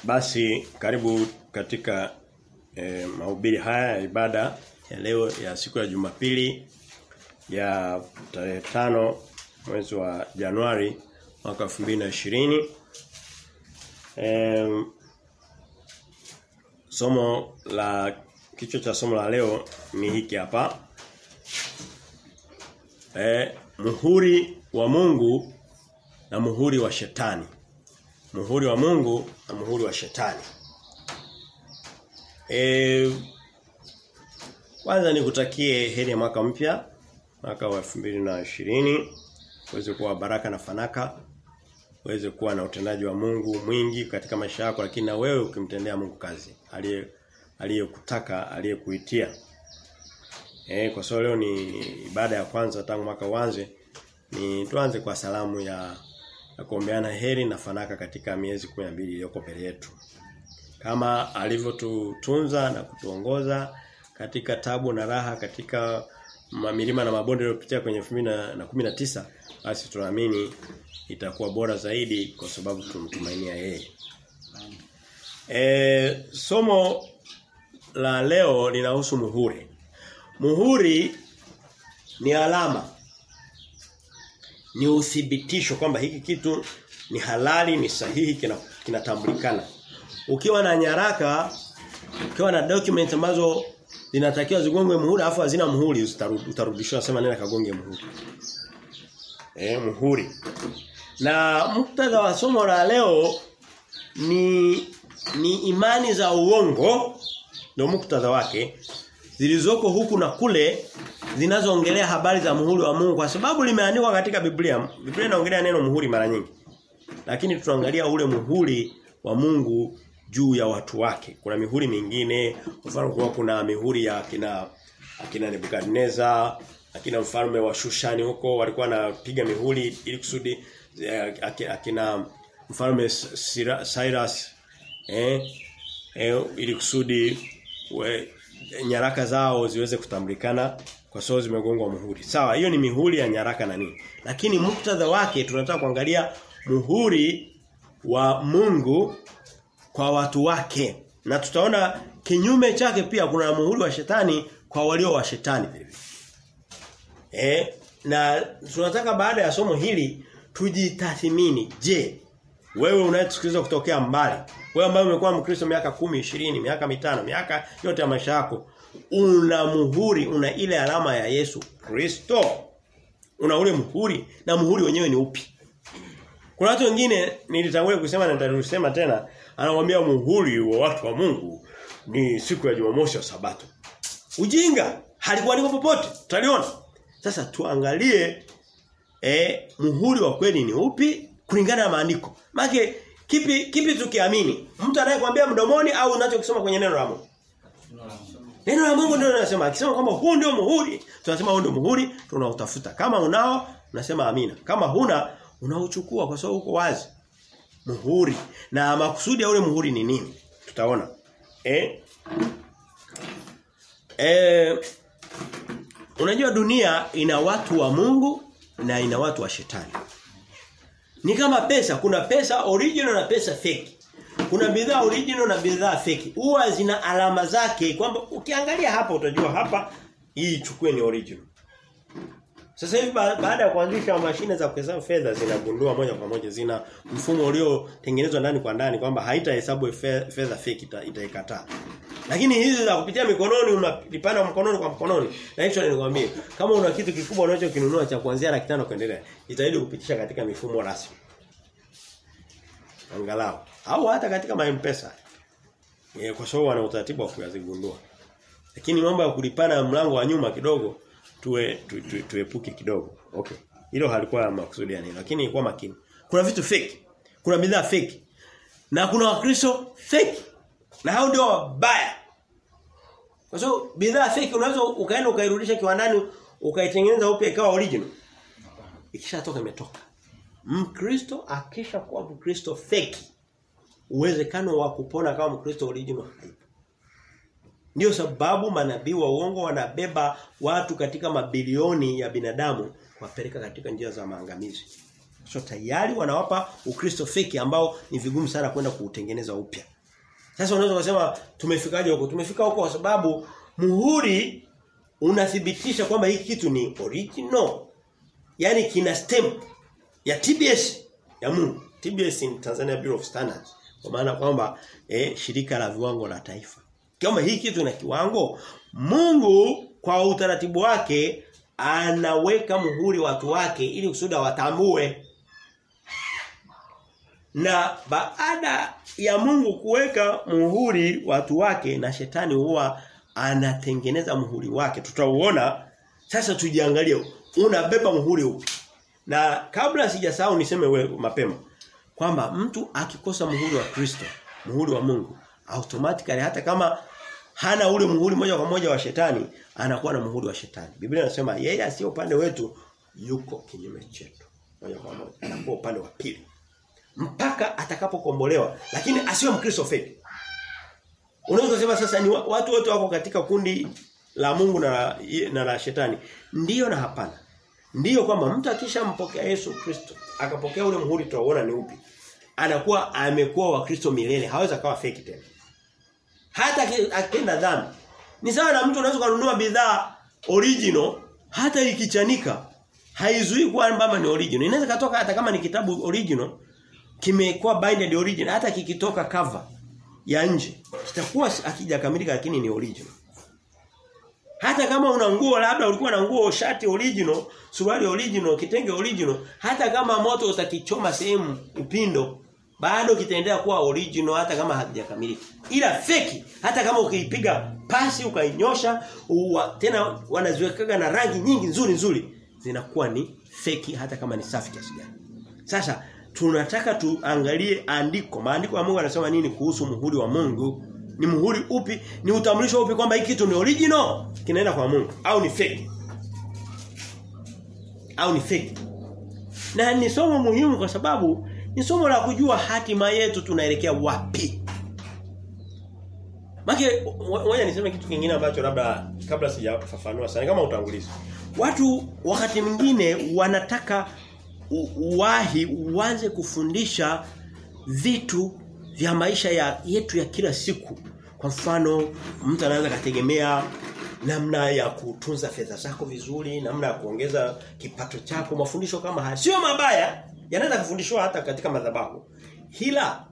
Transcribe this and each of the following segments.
Basi karibu katika e, mahubiri haya ya ibada ya leo ya siku ya Jumapili ya tarehe tano mwezi wa Januari mwaka 2020. E, somo la kichwa cha somo la leo ni hiki hapa. E, muhuri wa Mungu na muhuri wa shetani. Muhuri wa Mungu na muhuri wa shetani. E, kwanza nikutakie heri ya mwaka mpya mwaka wa 2020 uweze kuwa baraka na fanaka uweze kuwa na utendaji wa Mungu mwingi katika maisha yako lakini na wewe ukimtendea Mungu kazi aliye aliyekutaka aliyekuitia eh kwa sababu leo ni ibada ya kwanza tangu mwaka uanze ni tuanze kwa salamu ya na kuombeana heri na fanaka katika miezi 12 iliyoko mbele yetu. Kama alivyotutunza na kutuongoza katika tabu na raha katika milima na mabonde yaliyopitia kwenye 2019 basi tunaamini itakuwa bora zaidi kwa sababu tumtumainia yeye. E, somo la leo linahusu muhuri. Muhuri ni alama ni uthibitisho kwamba hiki kitu ni halali ni sahihi kinatambulikana. Kina ukiwa na nyaraka ukiwa na document ambazo zinatakiwa zigongwe muhuri afu hazina muhuri utarudishwa sema nenda kagonge muhuri. Eh muhuri. Na muktadha wa somo la leo ni ni imani za uongo ndio muktadha wake zilizoko huku na kule zinazoongelea habari za muhuri wa Mungu kwa sababu limeandikwa katika Biblia. Biblia inaongelea neno muhuri mara nyingi. Lakini tunaangalia ule muhuri wa Mungu juu ya watu wake. Kuna mihuri mingine, mfano kwa kuna mihuri ya akina akina Nebukadneza, akina mfalme wa Shushani huko walikuwa wanapiga mihuri ili kusudi akina mfalme Cyrus eh, eh ili kusudi we, nyaraka zao ziweze kutambulikana kwa sababu zimegongwa muhuri. Sawa, hiyo ni mihuri ya nyaraka na nini. Lakini muktadha wake tunataka kuangalia muhuri wa Mungu kwa watu wake. Na tutaona kinyume chake pia kuna muhuri wa shetani kwa walio wa shetani vile vile. Eh, na tunataka baada ya somo hili tujitathimini. Je, wewe unayesikiliza kutokea mbali, wewe ambaye umekuwa Mkristo miaka kumi, ishirini, miaka mitano, miaka yote ya maisha yako, una muhuri, una ile alama ya Yesu Kristo. Una ule muhuri na muhuri wenyewe ni upi? Kuna watu wengine nilitangulia kusema na nitarusema tena, anamwambia muhuri wa watu wa Mungu ni siku ya Jumamosi ya Sabato. Ujinga, halikuwa niko popote, tutaliona. Sasa tuangalie eh muhuri wa kweli ni upi kulingana na maandiko. Maana kipi kipi tukiamini? Mtu anayekwambia mdomoni au unachokisoma kwenye neno la Mungu? Neno la Mungu ndio linasema. Akisema kwamba huu ndio muhuri, tunasema huu ndio muhuri, tunautafuta. Kama unao, unasema amina. Kama huna, unauchukua kwa sababu uko wazi. Muhuri. Na makusudi ya ule muhuri ni nini? Tutaona. Eh? Eh Unajua dunia ina watu wa Mungu na ina watu wa shetani. Ni kama pesa, kuna pesa original na pesa fake. Kuna bidhaa original na bidhaa fake. Huwa zina alama zake kwamba ukiangalia hapa utajua hapa hii chukue ni original. Sasa hivi baada ya kuanzisha mashine za kuhesabu fedha zinagundua moja kwa moja zina mfumo uliotengenezwa ndani kwa ndani kwamba haitahesabu fedha fake itaikataa. Lakini hizi za kupitia mikononi unalipana mkononi kwa mkononi. Na hicho nilikwambia kama una kitu kikubwa unachokinunua cha kuanzia laki tano kuendelea, jitahidi kupitisha katika mifumo rasmi. Angalau au hata katika M-Pesa. E, kwa sababu wana utaratibu wa kuyazigundua. Lakini mambo ya kulipana mlango wa nyuma kidogo tuwe tu, tu, tuepuke kidogo. Okay. Hilo halikuwa makusudi ya nini, lakini ilikuwa makini. Kuna vitu fake. Kuna bidhaa fake. Na kuna wakristo fake. Na hao ndio wabaya. Kwa sababu bidhaa fake unaweza ukaenda ukairudisha kiwandani ukaitengeneza upya ikawa original. Ikishatoka imetoka. Mkristo akisha kuwa Mkristo fake uwezekano wa kupona kama Mkristo original haipo. Ndio sababu manabii wa uongo wanabeba watu katika mabilioni ya binadamu kuwapeleka katika njia za maangamizi. So tayari wanawapa Ukristo feki ambao ni vigumu sana kwenda kuutengeneza upya. Sasa unaweza kusema tumefikaje huko? Tumefika huko kwa sababu muhuri unathibitisha kwamba hiki kitu ni original. Yaani kina stamp ya TBS ya Mungu. TBS ni Tanzania Bureau of Standards. Kwa maana kwamba eh, shirika la viwango la taifa. Kama hii kitu na kiwango, Mungu kwa utaratibu wake anaweka muhuri watu wake ili kusudi watambue. Na baada ya Mungu kuweka muhuri watu wake na shetani huwa anatengeneza muhuri wake. Tutauona sasa tujiangalie unabeba muhuri upi. Na kabla sijasahau niseme we, mapema kwamba mtu akikosa muhuri wa Kristo, muhuri wa Mungu, automatically hata kama hana ule muhuri moja kwa moja wa shetani, anakuwa na muhuri wa shetani. Biblia inasema yeye asiye upande wetu yuko kinyume chetu. Moja kwa moja anakuwa upande wa pili. Mpaka atakapokombolewa, lakini asiwe Mkristo fake. Unaweza kusema sasa ni watu wote wako katika kundi la Mungu na na la shetani. Ndiyo na hapana. Ndiyo kwamba mtu akishampokea Yesu Kristo, akapokea ule muhuri tunaona ni upi. Anakuwa amekuwa wa Kristo milele, hawezi akawa fake tena. Hata akitenda dhambi. Ni sawa na mtu unaweza kununua bidhaa original hata ikichanika haizuii kwamba ni original. Inaweza katoka hata kama ni kitabu original kimekuwa binded original hata kikitoka cover ya nje kitakuwa akijakamilika lakini ni original. Hata kama una nguo labda ulikuwa na nguo shati original, suruali original, kitenge original, hata kama moto utakichoma sehemu upindo, bado kitaendelea kuwa original hata kama hakijakamilika. Ila feki hata kama ukiipiga pasi ukainyosha, uwa, tena wanaziwekaga na rangi nyingi nzuri nzuri, zinakuwa ni feki hata kama ni safi kiasi gani. Sasa tunataka tuangalie andiko. Maandiko ya Mungu yanasema nini kuhusu muhuri wa Mungu? Ni muhuri upi? Ni utambulisho upi kwamba hiki kitu ni original kinaenda kwa Mungu au ni fake? Au ni fake? Na ni somo muhimu kwa sababu ni somo la kujua hatima yetu tunaelekea wapi. Maki ngoja niseme kitu kingine ambacho labda kabla sijafafanua sana kama utangulizi. Watu wakati mwingine wanataka uwahi uanze kufundisha vitu vya maisha ya yetu ya kila siku. Kwa mfano, mtu anaweza kategemea namna ya kutunza fedha zako vizuri, namna ya kuongeza kipato chako, mafundisho kama haya. Sio mabaya, yanaweza kufundishwa hata katika madhabahu. Hila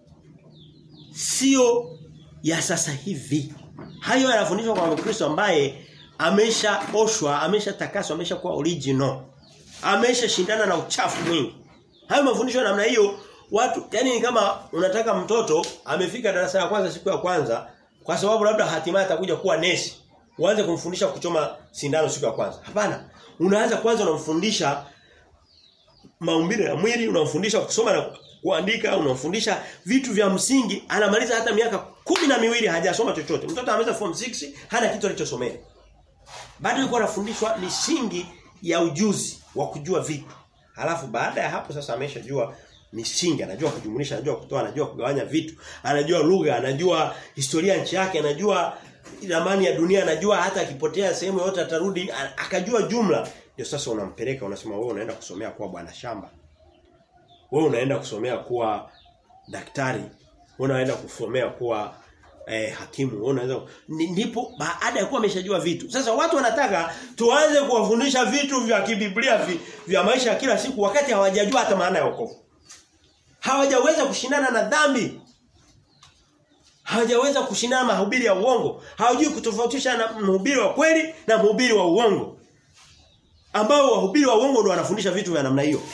sio ya sasa hivi. Hayo yanafundishwa kwa Mkristo ambaye ameshaoshwa, ameshatakaswa, ameshakuwa original. Ameshashindana na uchafu mwingi. Hayo mafundisho namna hiyo watu yani ni kama unataka mtoto amefika darasa la kwanza siku ya kwanza kwa sababu labda hatimaye atakuja kuwa nesi uanze kumfundisha kuchoma sindano siku ya kwanza hapana unaanza kwanza unamfundisha maumbile ya mwili unamfundisha kusoma na kuandika unamfundisha vitu vya msingi anamaliza hata miaka kumi na miwili hajasoma chochote mtoto ameweza form 6 hana kitu alichosomea bado yuko anafundishwa misingi ya ujuzi wa kujua vitu halafu baada ya hapo sasa ameshajua misingi anajua kujumlisha anajua kutoa anajua kugawanya vitu anajua lugha anajua historia nchi yake anajua ramani ya dunia anajua hata akipotea sehemu yote atarudi akajua jumla ndio sasa unampeleka unasema wewe unaenda kusomea kuwa bwana shamba wewe unaenda kusomea kuwa daktari wewe unaenda kusomea kuwa eh, hakimu wewe unaweza ndipo baada ya kuwa ameshajua vitu sasa watu wanataka tuanze kuwafundisha vitu vya kibiblia vi, vya maisha ya kila siku wakati hawajajua hata maana ya wokovu hawajaweza kushindana na dhambi hawajaweza kushindana na mahubiri ya uongo hawajui kutofautisha na mhubiri wa kweli na mhubiri wa uongo ambao wahubiri wa uongo ndio wanafundisha vitu vya namna hiyo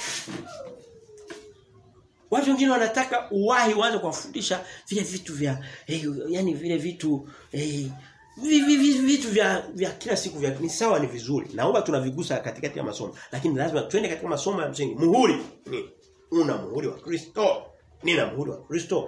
Watu wengine wanataka uwahi uanze kuwafundisha vile vitu vya eh, yani vile vitu eh, vitu vya vya kila siku vya ni sawa ni vizuri. Naomba tunavigusa katikati ya masomo. Lakini lazima twende katika masomo ya msingi. Muhuri ni una muhuri wa Kristo. Nina muhuri wa Kristo.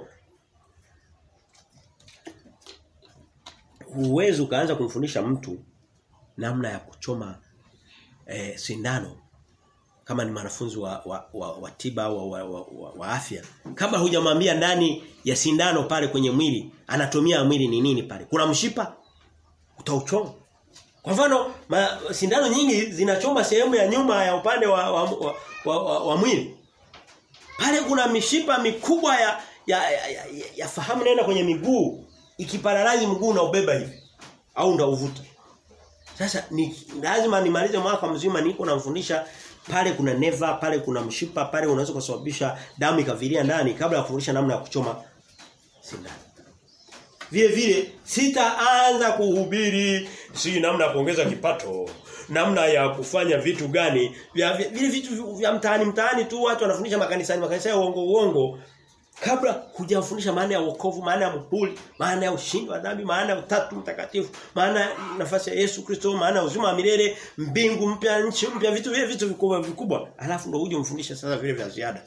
Huwezi ukaanza kumfundisha mtu namna ya kuchoma eh, sindano kama ni mwanafunzi wa, wa, wa, wa tiba au wa, wa, wa, wa afya kama hujamwambia ndani ya sindano pale kwenye mwili anatumia mwili ni nini pale kuna mshipa utauchoma kwa mfano ma, sindano nyingi zinachoma sehemu ya nyuma ya upande wa wa, wa, wa, wa, wa mwili pale kuna mishipa mikubwa ya ya, ya, ya, ya fahamu inaenda kwenye miguu ikiparalazi mguu na ubeba hivi au ndauvuta. Sasa ni lazima nimalize mwaka mzima niko namfundisha pale kuna neva, pale kuna mshipa, pale unaweza kusababisha damu ikaviria ndani kabla ya kufundisha namna ya kuchoma sindano. Vile vile sitaanza kuhubiri si namna ya kuongeza kipato, namna ya kufanya vitu gani, vya vile vitu vya mtaani mtaani tu watu wanafundisha makanisani, makanisa ya uongo uongo kabla hujafundisha maana ya wokovu, maana ya mpuli, maana ya ushindi wa dhambi, maana ya utatu mtakatifu, maana ya nafasi ya Yesu Kristo, maana ya uzima wa milele, mbingu mpya, nchi mpya, vitu vile vitu vikubwa vikubwa. Alafu ndio uje umfundishe sasa vile vya ziada.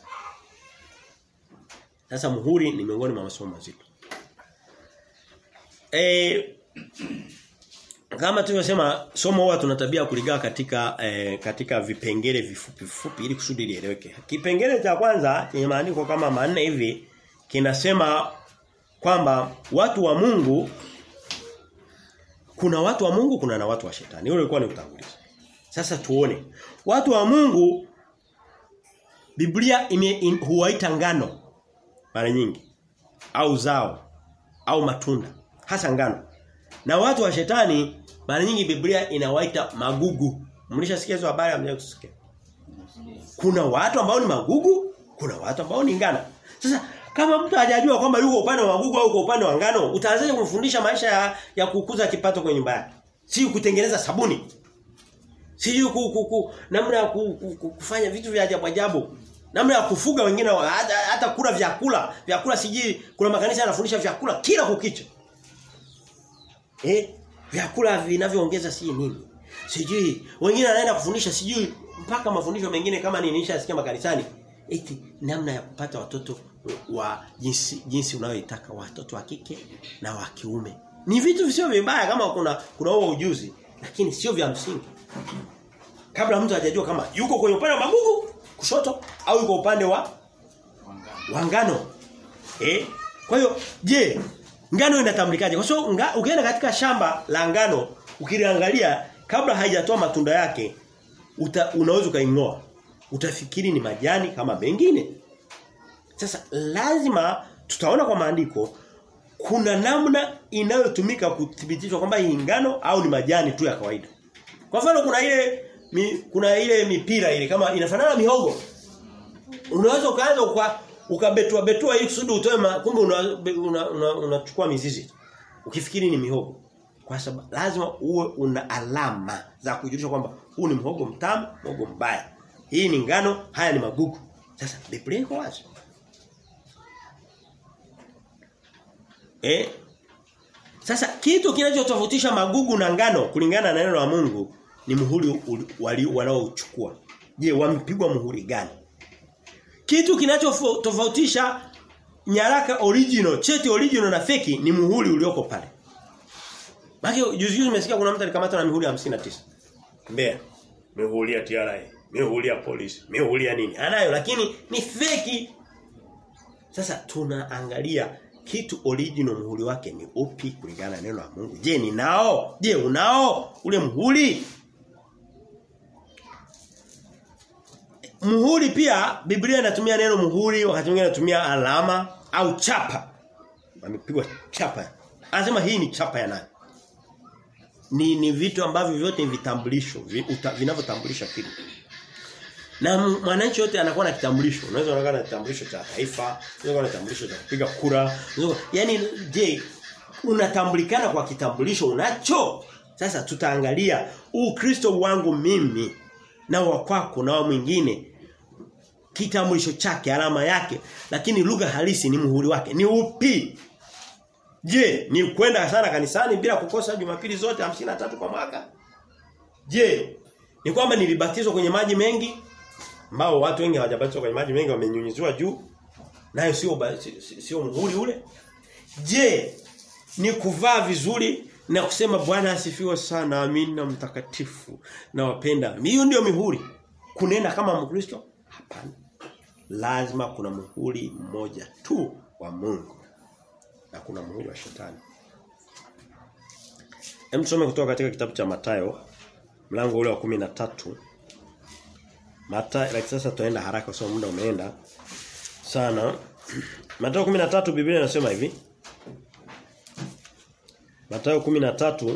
Sasa muhuri ni miongoni mwa masomo mazito. Eh kama tulivyosema somo huwa tuna tabia kuligawa katika eh, katika vipengele vifupi vifupi ili kusudi lieleweke. Kipengele cha kwanza chenye maandiko kama manne hivi kinasema kwamba watu wa Mungu kuna watu wa Mungu kuna na watu wa shetani. Hiyo ilikuwa ni utangulizi. Sasa tuone. Watu wa Mungu Biblia ime in, huwaita ngano mara nyingi au zao au matunda hasa ngano. Na watu wa shetani mara nyingi Biblia inawaita magugu. Mlishasikia hizo habari ambazo kusikia. Kuna watu ambao ni magugu, kuna watu ambao ni ngano. Sasa kama mtu hajajua kwamba yuko upande wa magugu au uko upande wa ngano, utaanzaje kumfundisha maisha ya, ya kukuza kipato kwenye nyumba yake? Si kutengeneza sabuni. Si ku, ku, ku, namna ya ku, ku, ku, kufanya vitu vya ajabu ajabu. Namna ya kufuga wengine hata, hata kula vyakula, vyakula siji kuna makanisa yanafundisha vyakula kila kukicha. Eh? Vyakula vinavyoongeza si nini? Sijui. Wengine wanaenda kufundisha sijui mpaka mafundisho mengine kama nini nishasikia makanisani. Eti namna ya kupata watoto wa jinsi jinsi unayoitaka watoto wa kike na wa kiume. Ni vitu visio vibaya kama kuna kuna huo ujuzi, lakini sio vya msingi. Kabla mtu hajajua kama yuko kwenye upande wa magugu kushoto au yuko upande wa wangano. Eh? Kwa hiyo je, ngano inatambulikaje? Kwa sababu so, ukienda katika shamba la ngano ukiliangalia kabla haijatoa matunda yake uta, unaweza ukaingoa. Utafikiri ni majani kama mengine. Sasa lazima tutaona kwa maandiko kuna namna inayotumika kuthibitishwa kwamba hii ngano au ni majani tu ya kawaida. Kwa mfano kuna ile mi, kuna ile mipira ile kama inafanana mihogo. Unaweza ukaanza kwa ukabetua betua ili kusudi utoe kumbe unachukua una, una, una, una mizizi. Ukifikiri ni mihogo. Kwa sababu lazima uwe una alama za kujulisha kwamba huu ni mhogo mtamu, mhogo mbaya. Hii ni ngano, haya ni magugu. Sasa Biblia iko wazi. Eh? Sasa kitu kinachotofautisha magugu na ngano kulingana na neno la Mungu ni muhuri wanaochukua. Je, wamepigwa muhuri gani? Kitu kinachotofautisha nyaraka original, cheti original na feki ni muhuri ulioko pale. Maki juzi juzi nimesikia kuna mtu alikamatwa na mihuri 59. Mbeya. Mihuri ya TRA, mihuri ya polisi, mihuri ya nini? Anayo lakini ni feki. Sasa tunaangalia kitu original muhuri wake ni upi kulingana na neno la Mungu. Je, ni nao? Je, unao ule muhuri? Muhuri pia Biblia inatumia neno muhuri wakati mwingine inatumia alama au chapa. Amepigwa chapa. Anasema hii ni chapa ya nani? Ni ni vitu ambavyo vyote ni vitambulisho vinavyotambulisha kitu. Na mwananchi yote anakuwa na kitambulisho. Unaweza unakuwa na kitambulisho cha taifa, unaweza kuwa na kitambulisho cha kupiga kura. Yaani je, unatambulikana kwa kitambulisho unacho? Sasa tutaangalia Ukristo wangu mimi na wa kwako na wa mwingine kitambulisho chake alama yake lakini lugha halisi ni muhuri wake ni upi je ni kwenda sana kanisani bila kukosa jumapili zote tatu kwa mwaka je ni kwamba nilibatizwa kwenye maji mengi ambao watu wengi hawajabatizwa kwenye maji mengi wamenyunyiziwa juu nayo sio sio muhuri ule je ni kuvaa vizuri na kusema Bwana asifiwe sana amina mtakatifu na wapenda. Hiyo ndio mihuri. Kunena kama Mkristo? Hapana. Lazima kuna muhuri mmoja tu wa Mungu. Na kuna muhuri wa shetani. Hem tusome kutoka katika kitabu cha Matayo mlango ule wa 13. Matayo like sasa tuenda haraka kwa sababu muda umeenda sana. Mathayo 13 Biblia inasema hivi. Mathayo 13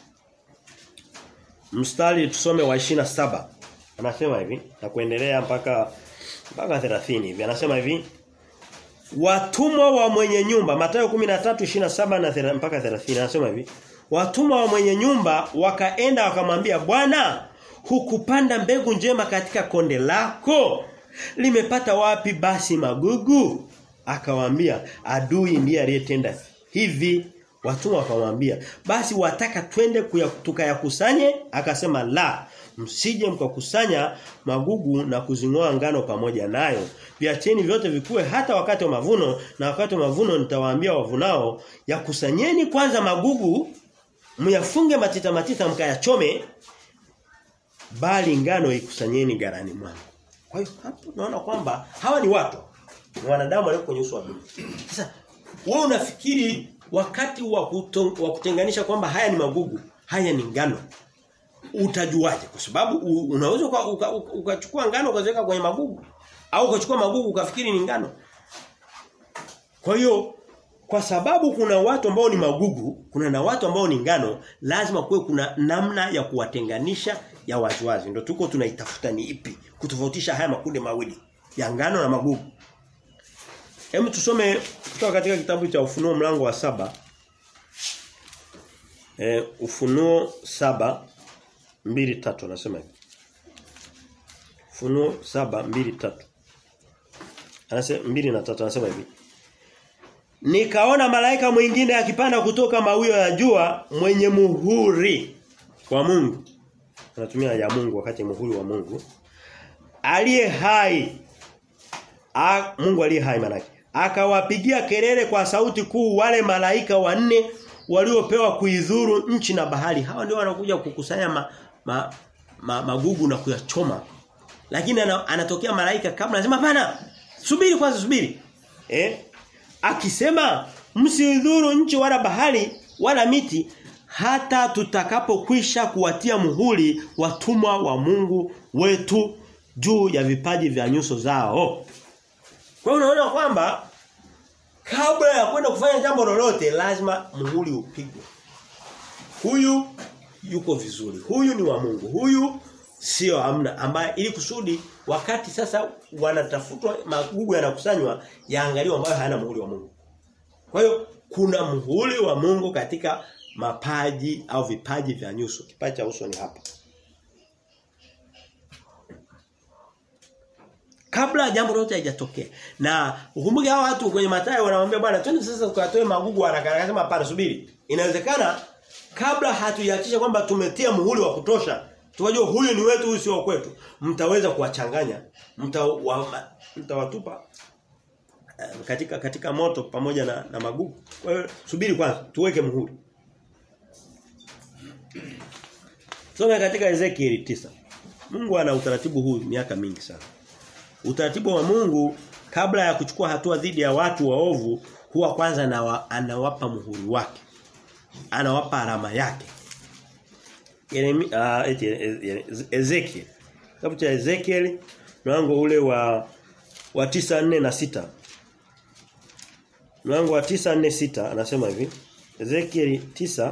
mstari tusome wa 27. Anasema hivi na kuendelea mpaka mpaka 30 hivi. Anasema hivi Watumwa wa mwenye nyumba Mathayo 13:27 na thera, mpaka 30 anasema hivi Watumwa wa mwenye nyumba wakaenda wakamwambia Bwana hukupanda mbegu njema katika konde lako limepata wapi basi magugu akawaambia adui ndiye aliyetenda hivi watumwa wakamwambia basi wataka twende tukayakusanye akasema la msije mkakusanya magugu na kuzingoa ngano pamoja nayo viacheni vyote vikue hata wakati wa mavuno na wakati wa mavuno nitawaambia wavunao yakusanyeni kwanza magugu myafunge matita matita mkayachome bali ngano ikusanyeni garani mwangu kwa hiyo hapo tunaona kwamba hawa ni watu ni wanadamu walio kwenye uso wa dunia sasa wewe unafikiri wakati wa kutenganisha kwamba haya ni magugu haya ni ngano utajuaje kwa sababu unaweza ukachukua uka, uka ngano ukaziweka kwenye magugu au ukachukua magugu ukafikiri ni ngano kwa hiyo kwa sababu kuna watu ambao ni magugu, kuna na watu ambao ni ngano, lazima kuwe kuna namna ya kuwatenganisha ya waziwazi. Ndio tuko tunaitafuta ni ipi kutofautisha haya makundi mawili ya ngano na magugu. Hebu tusome kutoka katika kitabu cha Ufunuo mlango wa saba E, Ufunuo saba mbili tatu anasema hivi. Ufunuo saba mbili tatu Anasema mbili na tatu anasema hivi. Nikaona malaika mwingine akipanda kutoka mawio ya jua mwenye muhuri wa Mungu. Anatumia ya Mungu wakati muhuri wa Mungu. Aliye hai. A, Mungu aliye hai manake. Akawapigia kelele kwa sauti kuu wale malaika wanne waliopewa kuidhuru nchi na bahari. Hawa ndio wanakuja kukusanya ma, ma, ma, magugu na kuyachoma. Lakini anatokea malaika kabla anasema hapana. Subiri kwanza subiri. Eh? akisema msidhuru nchi wala bahari wala miti hata tutakapokwisha kuwatia muhuri watumwa wa Mungu wetu juu ya vipaji vya nyuso zao. Kwa hiyo unaona kwamba kabla ya kwenda kufanya jambo lolote lazima muhuri upigwe. Huyu yuko vizuri. Huyu ni wa Mungu. Huyu sio amna ambaye ili kusudi wakati sasa wanatafutwa magugu yanakusanywa yaangaliwa ambayo hayana muhuri wa Mungu. Kwa hiyo kuna muhuri wa Mungu katika mapaji au vipaji vya nyuso. Kipaji cha uso ni hapa. Kabla jambo lolote halijatokea. Na ukumbuke hao watu kwenye Mathayo wanamwambia bwana twende sasa tukatoe magugu haraka haraka sema hapana subiri. Inawezekana kabla hatujahakisha kwamba tumetia muhuri wa kutosha Tukajua huyu ni wetu huyu sio kwetu. Mtaweza kuwachanganya. Mtawatupa mta katika katika moto pamoja na, na magugu. Kwa hiyo subiri kwanza tuweke muhuri. Soma katika Ezekiel 9. Mungu ana utaratibu huu miaka mingi sana. Utaratibu wa Mungu kabla ya kuchukua hatua dhidi ya watu waovu huwa kwanza na anawapa muhuri wake. Anawapa alama yake. Yeremi, uh, eti, Ezekiel. Kitabu cha Ezekiel mlango ule wa wa 9 na sita Mlango wa 9 sita anasema hivi. Ezekiel 9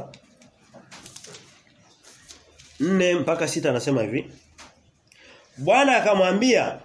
4 mpaka sita anasema hivi. Bwana akamwambia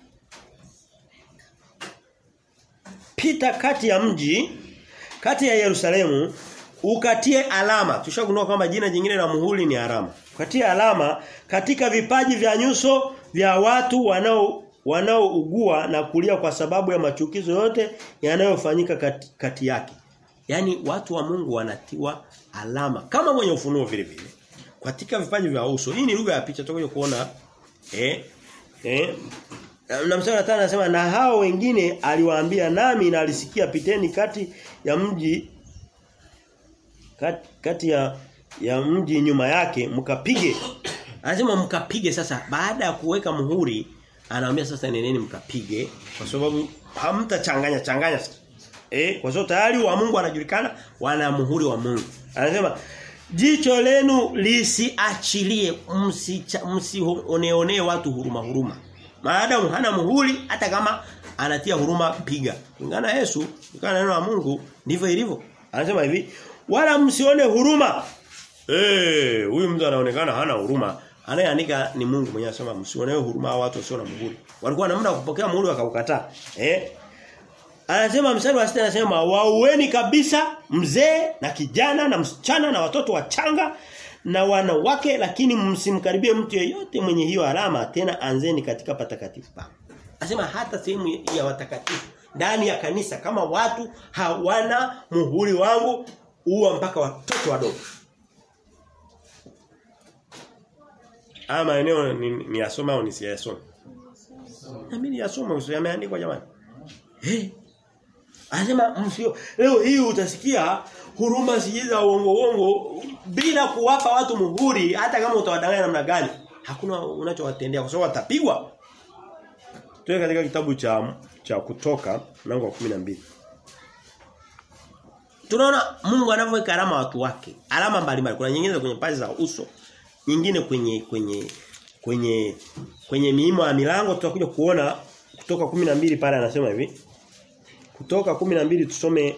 pita kati ya mji kati ya Yerusalemu ukatie alama. Tushagundua kwamba jina jingine la muhuri ni alama. Ukatie alama katika vipaji vya nyuso vya watu wanao wanaougua na kulia kwa sababu ya machukizo yote yanayofanyika kati, kati yake. Yaani watu wa Mungu wanatiwa alama kama mwenye ufunuo vile vile. Katika vipaji vya uso. Hii ni lugha ya picha tutakuja kuona eh eh na mstari wa anasema na hao wengine aliwaambia nami na alisikia piteni kati ya mji kati, kati ya ya mji nyuma yake mkapige. Anasema mkapige sasa baada ya kuweka muhuri anawaambia sasa neneni mkapige kwa sababu hamtachanganya changanya eh kwa sababu tayari wa Mungu anajulikana wana muhuri wa Mungu. Anasema jicho lenu lisiachilie msioneonee watu huruma huruma. Maadamu hana muhuri hata kama anatia huruma piga. Kulingana na Yesu, kulingana na neno la Mungu ndivyo ilivyo. Anasema hivi, wala msione huruma. Eh, huyu mtu anaonekana hana huruma. Anayeandika ni Mungu mwenyewe anasema msionewe huruma hao watu wasio na muhuri. Walikuwa na muda wa kupokea muhuri wakaukataa. Eh? Anasema mstari wa sita anasema waueni kabisa mzee na kijana na msichana na watoto wachanga na wanawake lakini msimkaribie mtu yeyote mwenye hiyo alama tena anzeni katika patakatifu pa. Anasema hata sehemu ya watakatifu ndani ya kanisa kama watu hawana muhuri wangu huwa mpaka watoto wadogo. Haya maeneo ni, ni yasoma au nisiyasome? Na mimi yasoma usiyameandikwa jamani. Eh. Anasema msio leo hii utasikia huruma sijiza uongo uongo bila kuwapa watu muhuri hata kama utawadanganya namna gani. Hakuna unachowatendea kwa sababu watapigwa. Tuwe katika kitabu cha cha kutoka mlango wa 12. Tunaona Mungu anavyoweka alama watu wake. Alama mbalimbali. Kuna nyingine kwenye paji za uso, nyingine kwenye kwenye kwenye kwenye miimo ya milango tutakuja kuona kutoka 12 pale anasema hivi. Kutoka 12 tusome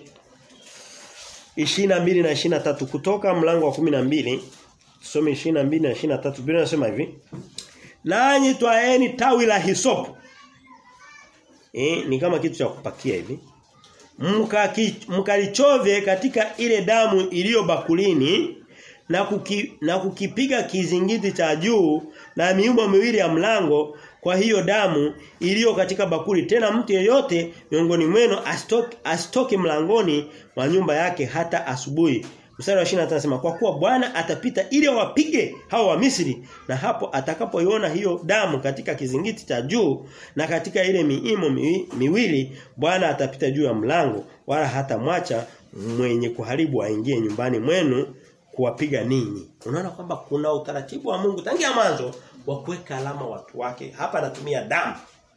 22 na 23 kutoka mlango wa 12 tusome 22 na 23 Biblia inasema hivi. Nanyi twaeni tawi la hisopu. Eh, ni kama kitu cha kupakia hivi. Mkalichovye katika ile damu iliyo bakulini na kuki, na kukipiga kizingiti cha juu na miumbo miwili ya mlango kwa hiyo damu iliyo katika bakuli tena mtu yeyote miongoni mwenu asitoke asitoke mlangoni mwa nyumba yake hata asubuhi mstari wa 25 anasema kwa kuwa Bwana atapita ili wapige hao wa Misri na hapo atakapoiona hiyo damu katika kizingiti cha juu na katika ile miimo miwili Bwana atapita juu ya mlango wala hata mwacha mwenye kuharibu aingie nyumbani mwenu kuwapiga ninyi. Unaona kwamba kuna utaratibu wa Mungu tangia mwanzo wa kuweka alama watu wake. Hapa anatumia damu.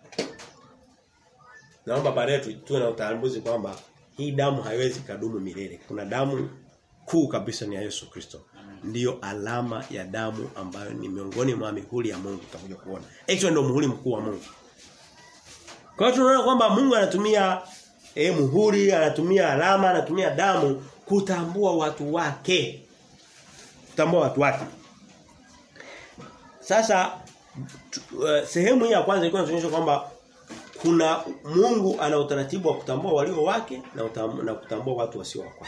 Naomba baadaye tuwe na utambuzi kwamba hii damu haiwezi kadumu milele. Kuna damu kuu kabisa ni ya Yesu Kristo. Ndiyo alama ya damu ambayo ni miongoni mwa mihuri ya Mungu tutakuja kuona. Hicho ndio muhuri mkuu wa Mungu. Kwa hiyo tunaona kwamba Mungu anatumia eh muhuri, anatumia alama, anatumia damu kutambua watu wake. Kutambua watu wake. Sasa uh, sehemu hii ya kwanza ilikuwa inaonyesha kwamba kuna Mungu ana utaratibu wa kutambua walio wake na, utam, na kutambua watu wasio wake.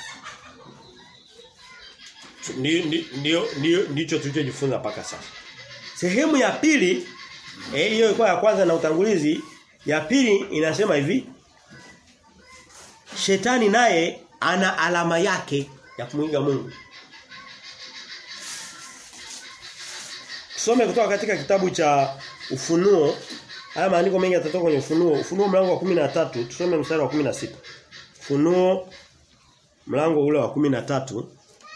Ndio ndio ndicho tulichojifunza mpaka sasa. Sehemu ya pili eh hiyo ilikuwa ya kwanza na utangulizi, ya pili inasema hivi. Shetani naye ana alama yake ya kumwiga Mungu. Tusome kutoka katika kitabu cha Ufunuo. Haya maandiko mengi yatatoka kwenye Ufunuo. Ufunuo mlango wa 13, tusome mstari wa 16. Ufunuo mlango ule wa 13.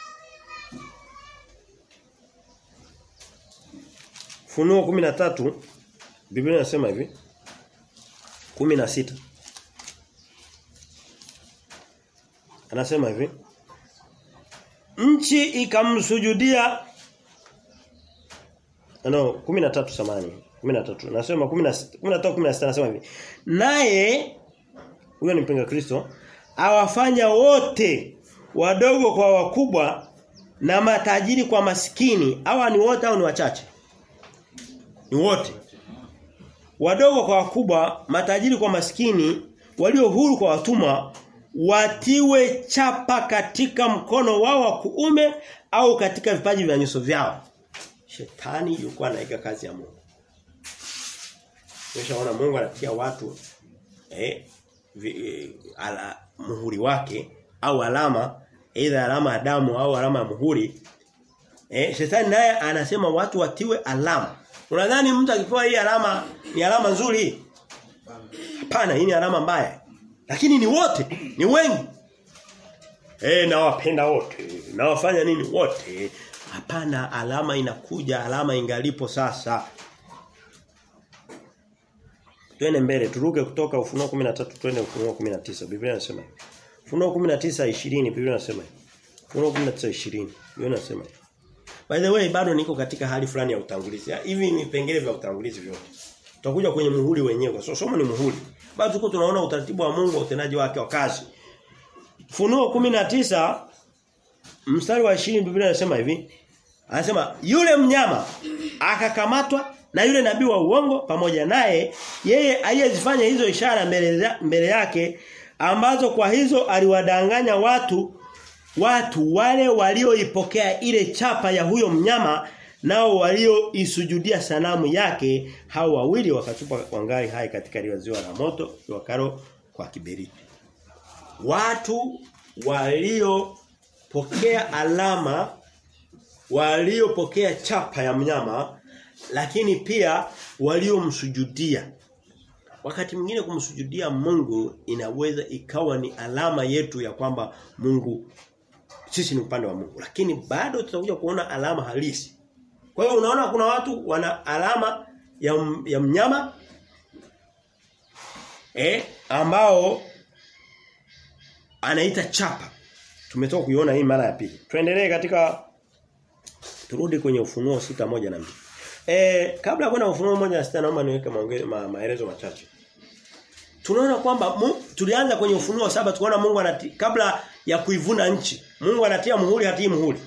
Ufunuo 13 Biblia inasema hivi. 16. Anasema hivi. Nchi ikamsujudia no 13 samani 13 nasema 16 13 16 nasema hivi naye huyo ni mpinga Kristo awafanya wote wadogo kwa wakubwa na matajiri kwa maskini hawa ni wote au ni wachache ni wote wadogo kwa wakubwa matajiri kwa maskini walio huru kwa watumwa watiwe chapa katika mkono wao wa kuume au katika vipaji vya nyuso vyao Shetani yuko anaiga kazi ya Mungu. Umeshaona Mungu anapiga watu eh vi, ala muhuri wake au alama aidha alama ya damu au alama ya muhuri. Eh shetani naye anasema watu watiwe alama. Unadhani mtu akipewa hii alama ni alama nzuri? Hapana, hii ni alama mbaya. Lakini ni wote, ni wengi. Eh nawapenda wote, nawafanya nini wote? Hapana, alama inakuja, alama ingalipo sasa. Twende mbele, turuke kutoka Ufunuo 13 twende Ufunuo 19. Biblia inasema. Ufunuo 19:20 Biblia inasema. Ufunuo 19:20 Biblia inasema. By the way, bado niko katika hali fulani ya utangulizi. Hivi ni vipengele vya utangulizi vyote. Tutakuja kwenye muhuri wenyewe. So somo ni muhuri. bado tuko tunaona utaratibu wa Mungu utendaji wake wa kazi. Funuo 19 mstari wa 20 Biblia inasema hivi. Anasema yule mnyama akakamatwa na yule nabii wa uongo pamoja naye yeye aliyezifanya hizo ishara mbele, mbele yake ambazo kwa hizo aliwadanganya watu watu wale walioipokea ile chapa ya huyo mnyama nao walioisujudia sanamu yake hao wawili wakatupa wangali hai katika liwa ziwa la moto wakaro kwa kiberiti watu waliopokea alama waliopokea chapa ya mnyama lakini pia waliomsujudia wakati mwingine kumsujudia Mungu inaweza ikawa ni alama yetu ya kwamba Mungu sisi ni upande wa Mungu lakini bado tutakuja kuona alama halisi kwa hiyo unaona kuna watu wana alama ya, ya mnyama eh ambao anaita chapa tumetoka kuiona hii mara ya pili tuendelee katika turudi kwenye ufunuo sita moja na mbili Eh kabla ya kwenda ufunuo moja na sita naomba niweke ma, maelezo machache. Tunaona kwamba tulianza kwenye ufunuo saba tukaona Mungu anati, kabla ya kuivuna nchi. Mungu anatia muhuri hatii muhuri.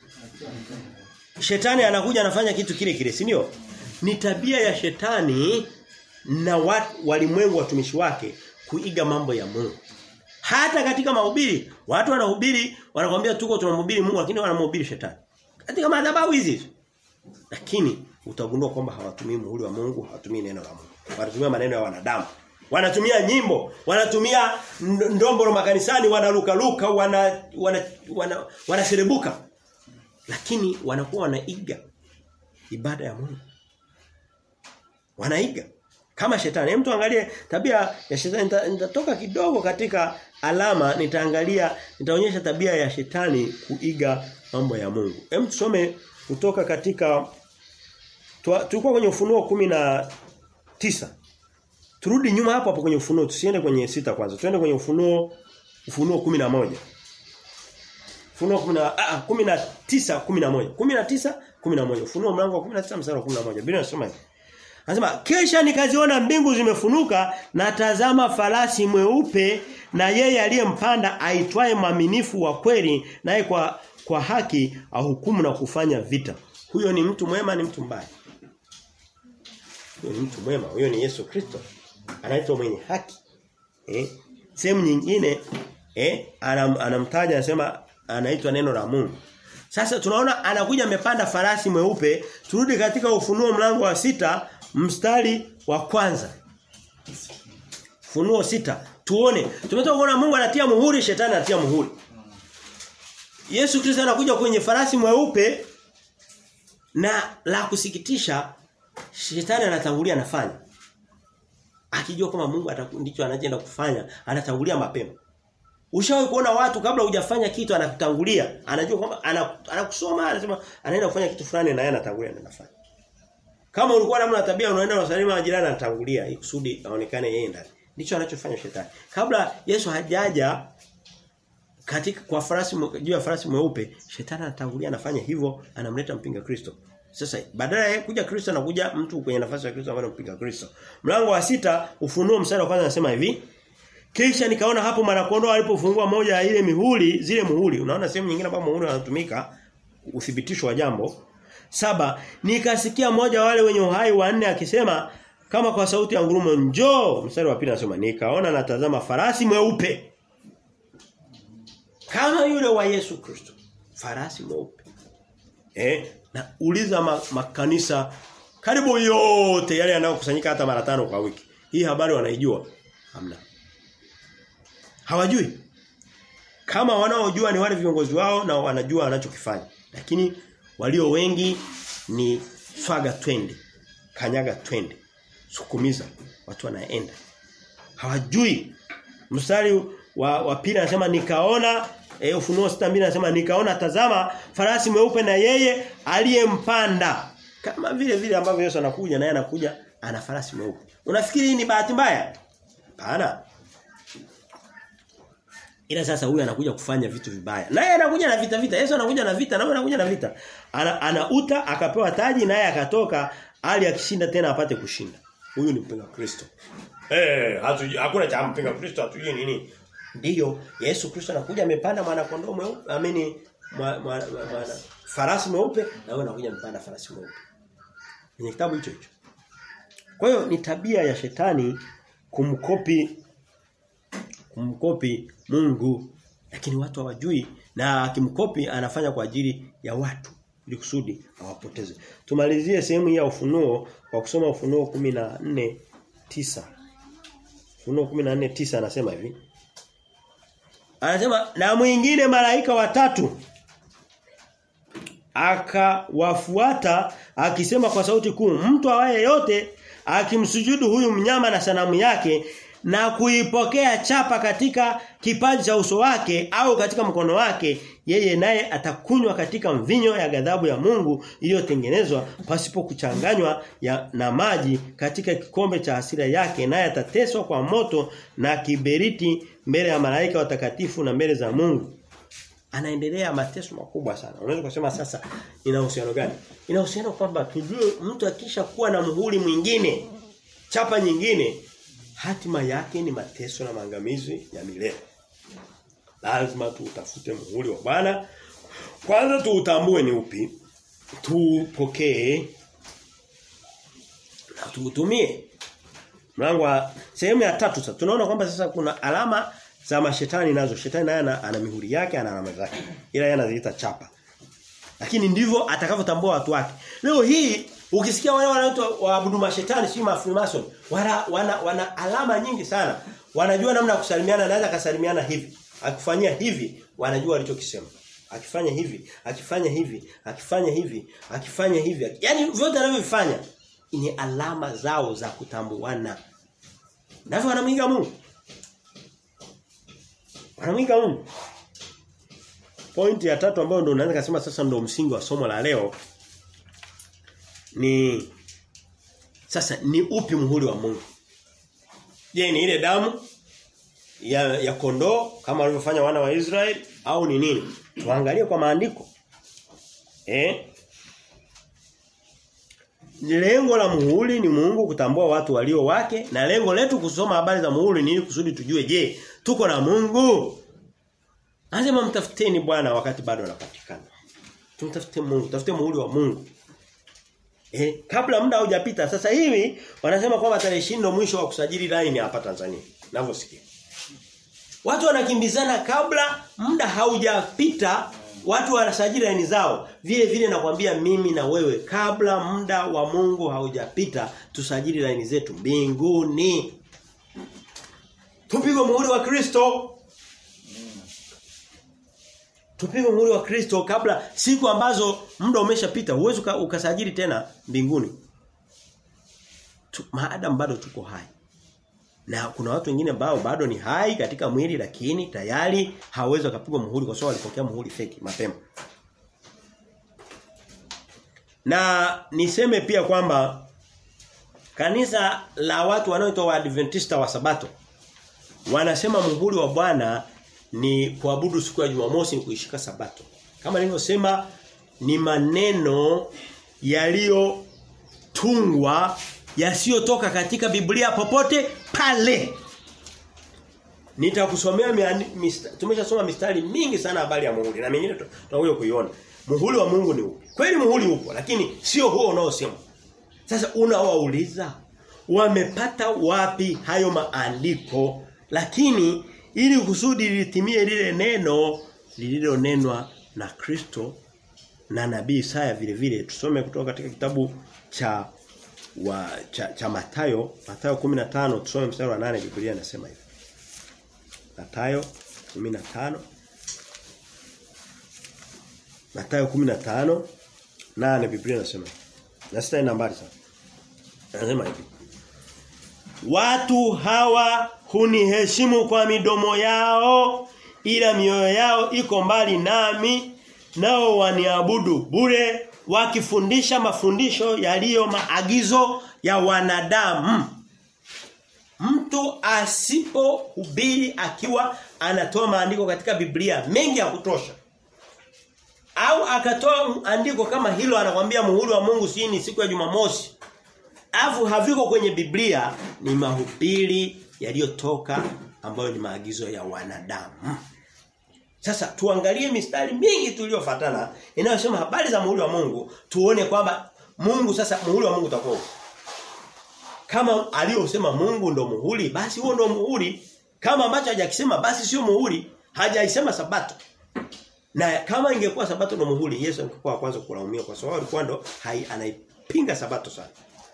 Shetani anakuja anafanya kitu kile kile, si ndio? Ni tabia ya shetani na watu walimwengu watumishi wake kuiga mambo ya Mungu. Hata katika mahubiri, watu wanahubiri, wanakuambia tuko tunamhubiri Mungu lakini wanamhubiri shetani. Katika madhabahu hizi. Lakini utagundua kwamba hawatumii muhuri wa Mungu, hawatumii neno la Mungu. Wanatumia maneno ya wanadamu. Wanatumia nyimbo, wanatumia ndombolo makanisani, wanaruka luka, wana wana wana wanaserebuka. Lakini wanakuwa wanaiga ibada ya Mungu. Wanaiga kama shetani. Hem tuangalie tabia ya shetani nitatoka kidogo katika alama nitaangalia nitaonyesha tabia ya shetani kuiga mambo ya Mungu. Hem tusome kutoka katika tulikuwa kwenye ufunuo kumi na tisa Turudi nyuma hapo hapo kwenye ufunuo tusiende kwenye sita kwanza. Tuende kwenye ufunuo ufunuo kumi na moja Ufunuo 10 ah 19 11. 19 11. Ufunuo mlango wa 19 mstari wa 11. Biblia inasema hivi. Anasema kisha nikaziona mbingu zimefunuka na tazama farasi mweupe na yeye aliyempanda aitwaye mwaminifu wa kweli naye kwa kwa haki ahukumu na kufanya vita. Huyo ni mtu mwema ni mtu mbaya. Huyo ni mtu mwema, huyo ni Yesu Kristo. Anaitwa mwenye haki. Eh? Sehemu nyingine eh anam, anamtaja anasema anaitwa neno la Mungu. Sasa tunaona anakuja amepanda farasi mweupe. Turudi katika ufunuo mlango wa sita mstari wa kwanza. Funuo sita Tuone. Tumetoka kuona Mungu anatia muhuri, shetani anatia muhuri. Yesu Kristo anakuja kwenye farasi mweupe na la kusikitisha shetani anatangulia anafanya. Akijua kwamba Mungu ndicho anachoenda kufanya, anatangulia mapema. Ushawahi kuona watu kabla hujafanya kitu anakutangulia, anajua kwamba anakusoma anasema anaenda kufanya kitu fulani na yeye anatangulia na anafanya. Kama ulikuwa namna tabia unaenda na salima na jirani anatangulia ili kusudi aonekane yeye ndani. Ndicho anachofanya shetani. Kabla Yesu hajaja katika kwa farasi juu ya farasi mweupe, shetani anatangulia anafanya hivyo, anamleta mpinga Kristo. Sasa badala ya kuja Kristo anakuja mtu kwenye nafasi ya Kristo ambaye anampinga Kristo. Mlango wa sita ufunuo mstari wa kwanza anasema hivi. Kisha nikaona hapo mwanakondoo alipofungua moja ya ile mihuri, zile muhuri. Unaona sehemu nyingine ambapo muhuri unatumika uthibitisho wa jambo. Saba, nikasikia mmoja wale wenye uhai wanne akisema kama kwa sauti ya ngurumo njoo. Mstari wa pili anasema nikaona natazama farasi mweupe. Kama yule wa Yesu Kristo. Farasi mweupe. Eh, na uliza ma, makanisa karibu yote yale yanayokusanyika hata mara tano kwa wiki. Hii habari wanaijua? Hamna. Hawajui. Kama wanaojua ni wale viongozi wao na wanajua wanachokifanya. Lakini walio wengi ni swaga twende. Kanyaga twende. Sukumiza watu wanaenda. Hawajui. Mstari wa, wa pili anasema nikaona e, ufunuo 62 anasema nikaona tazama farasi mweupe na yeye aliyempanda. Kama vile vile ambavyo Yesu anakuja naye anakuja ana farasi mweupe. Unafikiri hii ni bahati mbaya? Hapana. Ila sasa huyu anakuja kufanya vitu vibaya. Naye anakuja na vita vita. Yesu anakuja na vita, naye anakuja na vita. Ana, anauta akapewa taji naye akatoka ali akishinda tena apate kushinda. Huyu ni mpinga Kristo. Eh, hatu hakuna cha mpinga Kristo hatujui nini. Ndiyo, Yesu Kristo anakuja amepanda mwana kondoo mweupe, amini mwana mwa, mwa, farasi mweupe na wewe unakuja mpanda farasi mweupe. Kwenye kitabu hicho hicho. Kwa hiyo ni tabia ya shetani kumkopi kumkopi Mungu lakini watu hawajui na akimkopi anafanya kwa ajili ya watu ili kusudi awapoteze. Tumalizie sehemu hii ya ufunuo kwa kusoma ufunuo 14 9. Ufunuo 14 9 anasema hivi. Anasema na mwingine malaika watatu akawafuata akisema kwa sauti kuu mtu awaye yote akimsujudu huyu mnyama na sanamu yake na kuipokea chapa katika kipaji cha uso wake au katika mkono wake yeye naye atakunywa katika mvinyo ya ghadhabu ya Mungu iliyotengenezwa pasipo kuchanganywa ya, na maji katika kikombe cha hasira yake naye atateswa kwa moto na kiberiti mbele ya malaika watakatifu na mbele za Mungu anaendelea mateso makubwa sana. Unaweza kusema sasa ina uhusiano gani? Ina uhusiano kwamba tujue mtu akisha kuwa na muhuri mwingine, chapa nyingine, hatima yake ni mateso na maangamizi ya milele. Lazima tuutafute muhuri wa Bwana. Kwanza tuutambue ni upi, tupokee na tuutumie. Mlango wa sehemu ya tatu sasa tunaona kwamba sasa kuna alama za mashetani nazo. Shetani naye ana, ana mihuri yake, ana alama zake. Ila yeye anaziita chapa. Lakini ndivyo atakavyotambua watu wake. Leo hii ukisikia wale wanaoitwa waabudu mashetani si mafrimason, wana, wana wana alama nyingi sana. Wanajua namna ya kusalimiana, anaweza kasalimiana hivi. Akifanyia hivi, wanajua alichokisema. Akifanya hivi, akifanya hivi, akifanya hivi, akifanya hivi. Yaani vyote anavyofanya ni alama zao za kutambuana. Navyo wanamwiga Mungu. Wanamwiga Mungu. Pointi ya tatu ambayo ndo unaweza kusema sasa ndo msingi wa somo la leo ni sasa ni upi muhuri wa Mungu? Je, ni ile damu ya ya kondoo kama walivyofanya wana wa Israeli au ni nini? Tuangalie kwa maandiko. Eh? Lengo la muhuri ni Mungu kutambua watu walio wake na lengo letu kusoma habari za muhuri ni ili kusudi tujue je, tuko na Mungu? Anasema mtafuteni Bwana wakati bado anapatikana. Tumtafute Mungu, tafute muhuri wa Mungu. Eh, kabla muda haujapita sasa hivi wanasema kwamba tarehe 20 ndio mwisho wa kusajili line hapa Tanzania. Ninavyosikia. Watu wanakimbizana kabla muda haujapita watu wanasajili line zao. Vile vile nakwambia mimi na wewe kabla muda wa Mungu haujapita tusajili line zetu mbinguni. Tupigwe muhuri wa Kristo. Tupigwe muhuri wa Kristo kabla siku ambazo muda umeshapita huwezi ukasajili tena mbinguni. Tu, maadamu bado tuko hai. Na kuna watu wengine ambao bado ni hai katika mwili lakini tayari hawezi kupigwa muhuri kwa sababu walipokea muhuri feki mapema. Na niseme pia kwamba kanisa la watu wanaoitwa Waadventista wa Sabato wanasema muhuri wa Bwana ni kuabudu siku ya Jumamosi ni kuishika Sabato. Kama nilivyosema ni maneno yaliyotungwa yasiyotoka katika Biblia popote pale. Nitakusomea mista, tumeshasoma mistari mingi sana habari ya muhuri na mingine tutakuja kuiona. Muhuri wa Mungu ni upi? Kweli muhuri upo lakini sio huo unaosema. Sasa unawauliza wamepata wapi hayo maandiko lakini ili kusudi litimie lile neno lililonenwa na Kristo na nabii Isaya vile vile tusome kutoka katika kitabu cha wa cha, cha Mathayo Mathayo 15 tusome mstari wa 8 Biblia inasema hivi Mathayo 15 Mathayo 15 8 Biblia inasema na sita nambari sana Anasema hivi Watu hawa huniheshimu kwa midomo yao ila mioyo yao iko mbali nami nao waniabudu bure wakifundisha mafundisho yaliyo maagizo ya wanadamu. Mtu asipohubiri akiwa anatoa maandiko katika Biblia mengi ya kutosha. Au akatoa andiko kama hilo anakwambia muhuri wa Mungu si ni siku ya Jumamosi. Alafu haviko kwenye Biblia ni mahubiri yaliyotoka ambayo ni maagizo ya wanadamu. Sasa tuangalie mistari mingi tuliyofuatana inayosema habari za muhuri wa Mungu, tuone kwamba Mungu sasa muhuri wa Mungu utakuwa kama aliyosema Mungu ndo muhuri, basi huo ndo muhuri. Kama ambacho hajakisema basi sio muhuri, hajaisema sabato. Na kama ingekuwa sabato ndo muhuri, Yesu angekuwa kwanza kulaumiwa kwa sababu alikuwa ndo anaipinga sabato sana.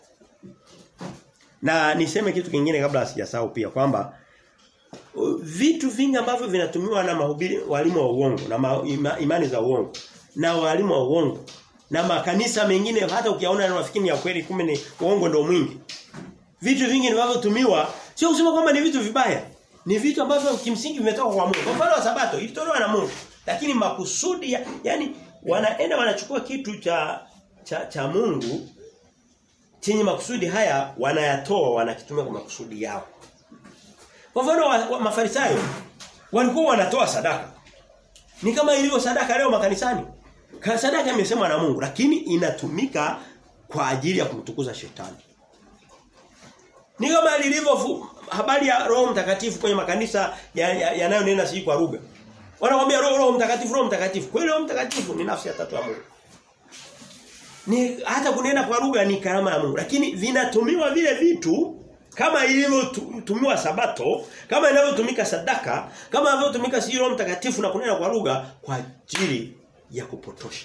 Na niseme kitu kingine kabla sijasahau pia kwamba vitu vingi ambavyo vinatumiwa na mahubiri walimu wa uongo na ma, ima, imani za uongo na walimu wa uongo na makanisa mengine hata ukiaona unafikiri ni ya kweli kumbe ni uongo ndio mwingi. Vitu vingi vinavyotumiwa sio kusema kwamba ni vitu vibaya. Ni vitu ambavyo kimsingi vimetoka kwa Mungu. Kwa mfano wa sabato ilitolewa na Mungu. Lakini makusudi ya, yani wanaenda wanachukua kitu cha cha, cha Mungu chenye makusudi haya wanayatoa wanakitumia kwa makusudi yao. Kwa mfano wa, wa mafarisayo walikuwa wanatoa sadaka. Ni kama ilivyo sadaka leo makanisani. Sadaka imesemwa na Mungu lakini inatumika kwa ajili ya kumtukuza shetani. Ni kama lilivyo habari ya Roho Mtakatifu kwenye makanisa yanayonena ya, ya si kwa lugha. Wanakuambia Roho Roho Mtakatifu Roho Mtakatifu. Kweli Roho Mtakatifu ni nafsi ya tatu ya Mungu. Ni hata kunena kwa lugha ni karama ya Mungu lakini vinatumiwa vile vitu kama ilivyotumiwa sabato, kama inavyotumika sadaka, kama inavyotumika si Roho Mtakatifu na kunena kwa lugha kwa ajili ya kupotosha.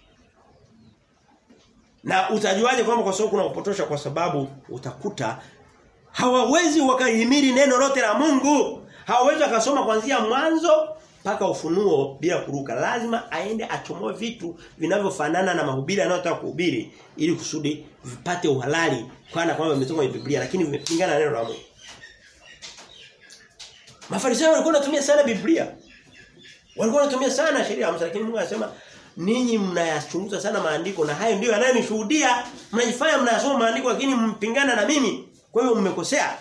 Na utajuaje kwamba kwa sababu kuna kupotosha kwa sababu utakuta hawawezi wakahimili neno lote la Mungu. Hawawezi wakasoma kuanzia mwanzo mpaka ufunuo bila kuruka. Lazima aende achomoe vitu vinavyofanana na mahubiri anayotaka kuhubiri ili kusudi vipate uhalali kana kwamba vimetoka kwenye Biblia lakini vimepingana na neno la Mungu. Mafarisayo walikuwa wanatumia sana Biblia. Walikuwa wanatumia sana sheria ya Musa lakini Mungu anasema ninyi mnayachunguza sana maandiko na hayo ndio yanayonishuhudia mnajifanya mnayasoma maandiko lakini mpingana na mimi. Kwa hiyo mmekosea.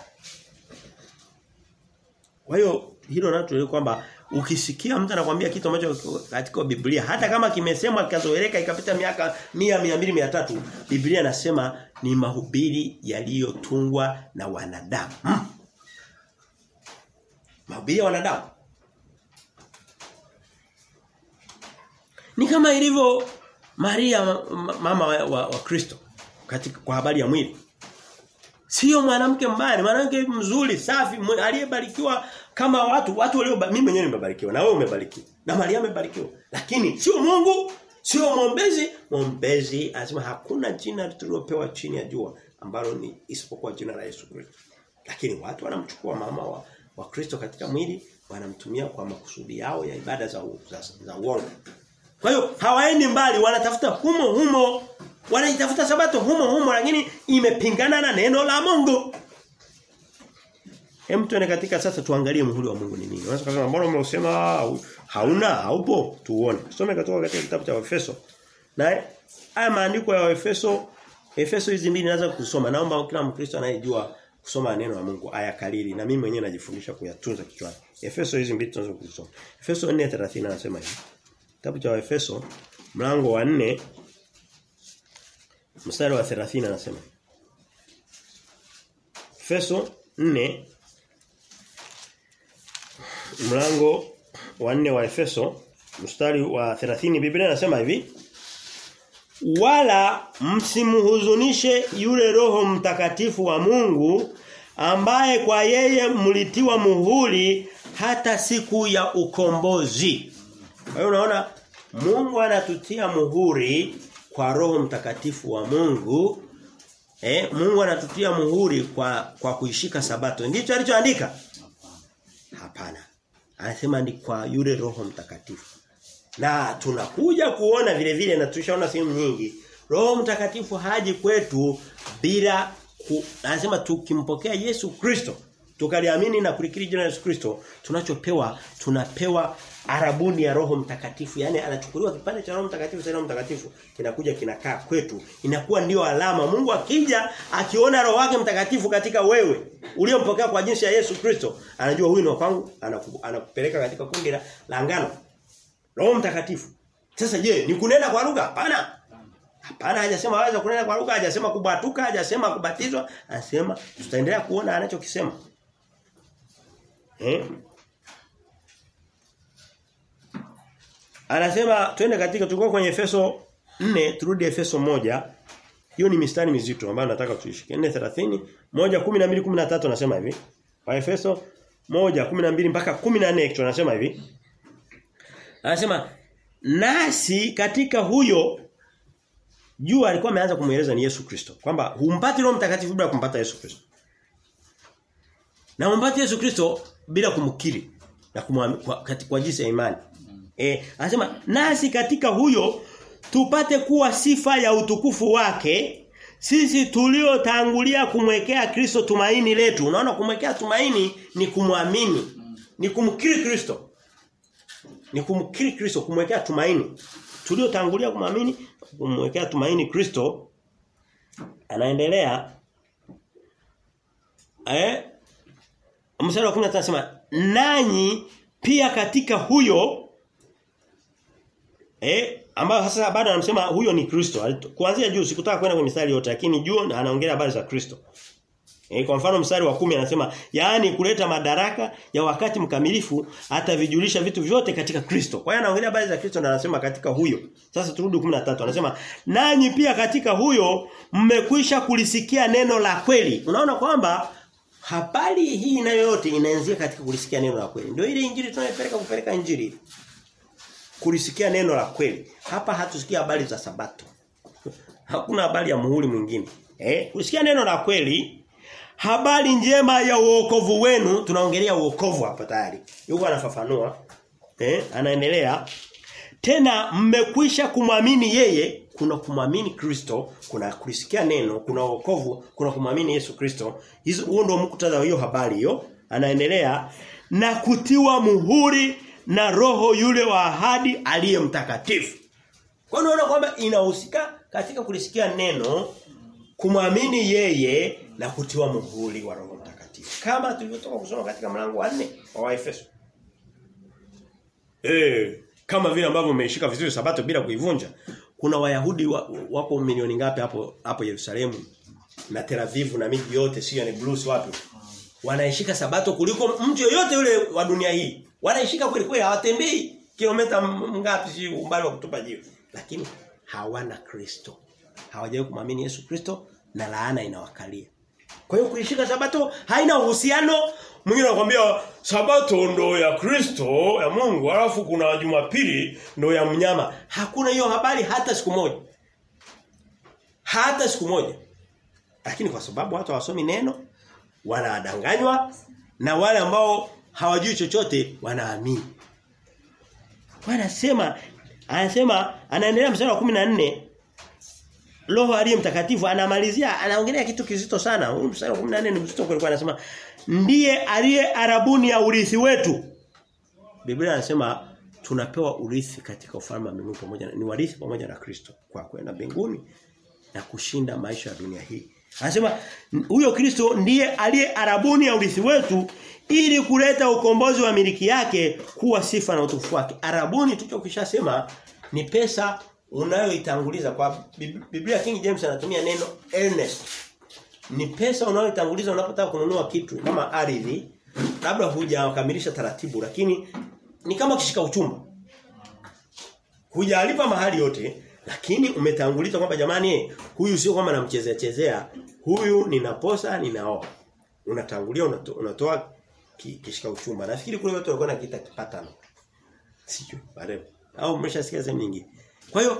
Kwa hiyo hilo nalo tuelewe kwamba ukisikia mtu anakuambia kitu ambacho katika Biblia hata kama kimesemwa kikazoeleka ikapita miaka 100 200 300 Biblia nasema ni mahubiri yaliyotungwa na wanadamu. Hmm. Mahubiri ya wanadamu. Ni kama ilivyo Maria mama wa, wa, wa Kristo katika kwa habari ya mwili. Sio mwanamke mbaya, mwanamke mzuri, safi, aliyebarikiwa kama watu watu walio mimi mwenyewe nimebarikiwa na wewe umebarikiwa. Na Maria amebarikiwa. Lakini sio Mungu, sio mwombezi, mwombezi anasema hakuna jina tulilopewa chini ya jua ambalo ni isipokuwa jina la Yesu Kristo. Lakini watu wanamchukua mama wa, wa Kristo katika mwili wanamtumia kwa makusudi yao ya ibada za za, za uongo. Kwa hiyo hawaendi mbali wanatafuta humo humo wanaitafuta sabato humo humo lakini imepingana na neno la Mungu. Hem tuone katika sasa tuangalie muhuri wa Mungu ni nini. Unaweza kusema mbona umesema hauna haupo tuone. Tusome kutoka katika kitabu cha Efeso. Na haya maandiko ya Efeso Efeso hizi mbili naweza kusoma. Naomba kila Mkristo anayejua kusoma neno la Mungu aya kalili na mimi mwenyewe najifundisha kuyatunza kichwani. Efeso hizi mbili tunaweza kusoma. Efeso 4:30 anasema hivi. Kitabu cha Efeso mlango wa 4 mstari wa 30 anasema. Efeso 4 mlango wa 4 wa Efeso mstari wa 30 Biblia inasema hivi wala msimhuzunishe yule roho mtakatifu wa Mungu ambaye kwa yeye mlitiwa muhuri hata siku ya ukombozi. Kwa hiyo unaona Mungu anatutia muhuri kwa roho mtakatifu wa Mungu. Eh, Mungu anatutia muhuri kwa kwa kuishika sabato. Ndicho alichoandika? Hapana. Anasema ni kwa yule roho mtakatifu. Na tunakuja kuona vile vile na tushaona sehemu nyingi. Roho mtakatifu haji kwetu bila ku, anasema tukimpokea Yesu Kristo tukaliamini na kulikiri jina la Yesu Kristo tunachopewa tunapewa arabuni ya Roho Mtakatifu yani anachukuliwa kipande cha Roho Mtakatifu cha Roho Mtakatifu kinakuja kinakaa kwetu inakuwa ndio alama Mungu akija akiona Roho wake Mtakatifu katika wewe uliompokea kwa jinsi ya Yesu Kristo anajua huyu ni kwangu anakupeleka katika kundi la ngano Roho Mtakatifu sasa je ni kunena kwa lugha hapana Hapana hajasema waweza kunena kwa lugha, hajasema kubatuka, hajasema kubatizwa, anasema tutaendelea kuona anachokisema. Eh? Anasema twende katika tulikuwa kwenye Efeso 4 turudi Efeso moja Hiyo ni mistari mizito ambayo nataka tuishike. 4:30, 1:12 13 anasema hivi. Kwa Efeso 1:12 mpaka 14 actually anasema hivi. Anasema nasi katika huyo jua alikuwa ameanza kumueleza ni Yesu Kristo kwamba humpati Roho Mtakatifu bila kumpata Yesu Kristo. Na humpati Yesu Kristo bila kumkiri na kumwamini kwa, kwa jinsi ya imani. Eh, anasema nasi katika huyo tupate kuwa sifa ya utukufu wake sisi tuliotangulia kumwekea Kristo tumaini letu. Unaona kumwekea tumaini ni kumwamini. Ni kumkiri Kristo. Ni kumkiri Kristo, kumwekea tumaini. Tuliotangulia kumwamini, kumwekea tumaini Kristo anaendelea eh mstari wa 15 anasema nanyi pia katika huyo eh ambayo sasa bado anasema huyo ni Kristo. Kuanzia juu sikutaka kwenda kwenye mistari yote lakini juu anaongelea habari za Kristo. Eh kwa mfano mstari wa kumi anasema yaani kuleta madaraka ya wakati mkamilifu atavijulisha vitu vyote katika Kristo. Kwa hiyo anaongelea habari za Kristo na anasema katika huyo. Sasa turudi 13 anasema nanyi pia katika huyo mmekwisha kulisikia neno la kweli. Unaona kwamba habari hii nayo yote inaanzia katika kulisikia neno la kweli. Ndio ile injili tunayopeleka kupeleka injili kulisikia neno la kweli. Hapa hatusikia habari za sabato. Hakuna habari ya muhuri mwingine. Eh, kulisikia neno la kweli, habari njema ya uokovu wenu, tunaongelea uokovu hapa tayari. Yuko anafafanua. Eh, anaendelea. Tena mmekwisha kumwamini yeye, kuna kumwamini Kristo, kuna kulisikia neno, kuna wokovu, kuna kumwamini Yesu Kristo. Hizo huo ndio muktadha wa hiyo habari hiyo. Anaendelea na kutiwa muhuri na roho yule wa ahadi aliye mtakatifu. Kwa hiyo unaona kwamba inahusika katika kulisikia neno, kumwamini yeye na kutiwa muhuri wa roho mtakatifu. Kama tulivyotoka kusoma katika mlango wa 4 wa Waefeso. Eh, kama vile ambavyo umeishika vizuri sabato bila kuivunja. Kuna Wayahudi wa, wako milioni ngapi hapo hapo Yerusalemu na Tel Aviv na miji yote sio ni Blues wapi? Wanaishika sabato kuliko mtu yoyote yule wa dunia hii. Wanaishika kweli kweli hawatembei kilomita ngapi si umbali wa kutupa jiwe. Lakini hawana Kristo. Hawajawahi kumwamini Yesu Kristo na laana inawakalia. Kwa hiyo kuishika sabato haina uhusiano. Mwingine anakuambia sabato ndo ya Kristo ya Mungu alafu kuna Jumapili ndo ya mnyama. Hakuna hiyo habari hata siku moja. Hata siku moja. Lakini kwa sababu watu hawasomi neno wanadanganywa na wale ambao hawajui chochote wanaamini. Wanasema anasema anaendelea mstari wa 14 Roho aliye mtakatifu anamalizia anaongelea kitu kizito sana. Huu mstari wa 14 ni mzito kwa anasema ndiye aliye arabuni ya urithi wetu. Biblia anasema tunapewa urithi katika ufalme wa mbinguni pamoja na ni warithi pamoja na Kristo kwa kwenda mbinguni na kushinda maisha ya dunia hii. Anasema huyo Kristo ndiye aliye arabuni ya urithi wetu ili kuleta ukombozi wa miliki yake kuwa sifa na utukufu wake. Arabuni tulichokishasema ni pesa unayoitanguliza kwa Biblia King James anatumia neno earnest. Ni pesa unayoitanguliza unapotaka kununua kitu kama ardhi labda hujakamilisha taratibu lakini ni kama kishika uchumba. Hujalipa mahali yote lakini umetanguliza kwamba jamani huyu sio kwamba namchezea chezea huyu ninaposa ninaoa. Unatangulia unato, unatoa kishika uchumba. Nafikiri kule watu walikuwa nakiita kipatano. Sijui baadaye. Au mmeshasikia sehemu nyingine. Kwa hiyo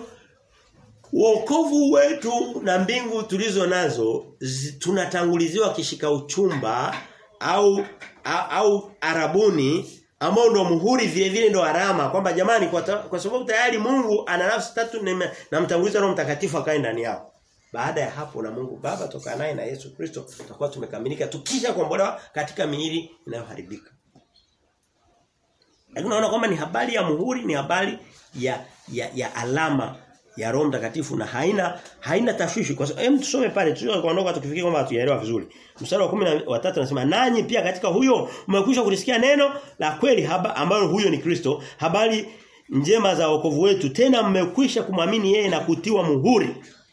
wokovu wetu na mbingu tulizo nazo tunatanguliziwa kishika uchumba au au, au arabuni ambao ndo muhuri vile vile ndo alama kwamba jamani kwa, ta, kwa sababu tayari Mungu ana nafsi tatu na, na mtanguliza Roho Mtakatifu akae ndani yao. Baada ya hapo na Mungu Baba toka naye na Yesu Kristo tutakuwa tumekamilika tukisha kuombolewa katika miili inayoharibika. Lakini unaona kwamba ni habari ya muhuri ni habari ya ya, ya alama ya Roho Mtakatifu na haina haina tashwishi kwa sababu hem tusome pale tusio kuondoka tukifikia kwamba hatujaelewa vizuri. Mstari wa 13 anasema nanyi pia katika huyo mmekwisha kulisikia neno la kweli haba, ambalo huyo ni Kristo habari njema za wokovu wetu tena mmekwisha kumwamini yeye na kutiwa muhuri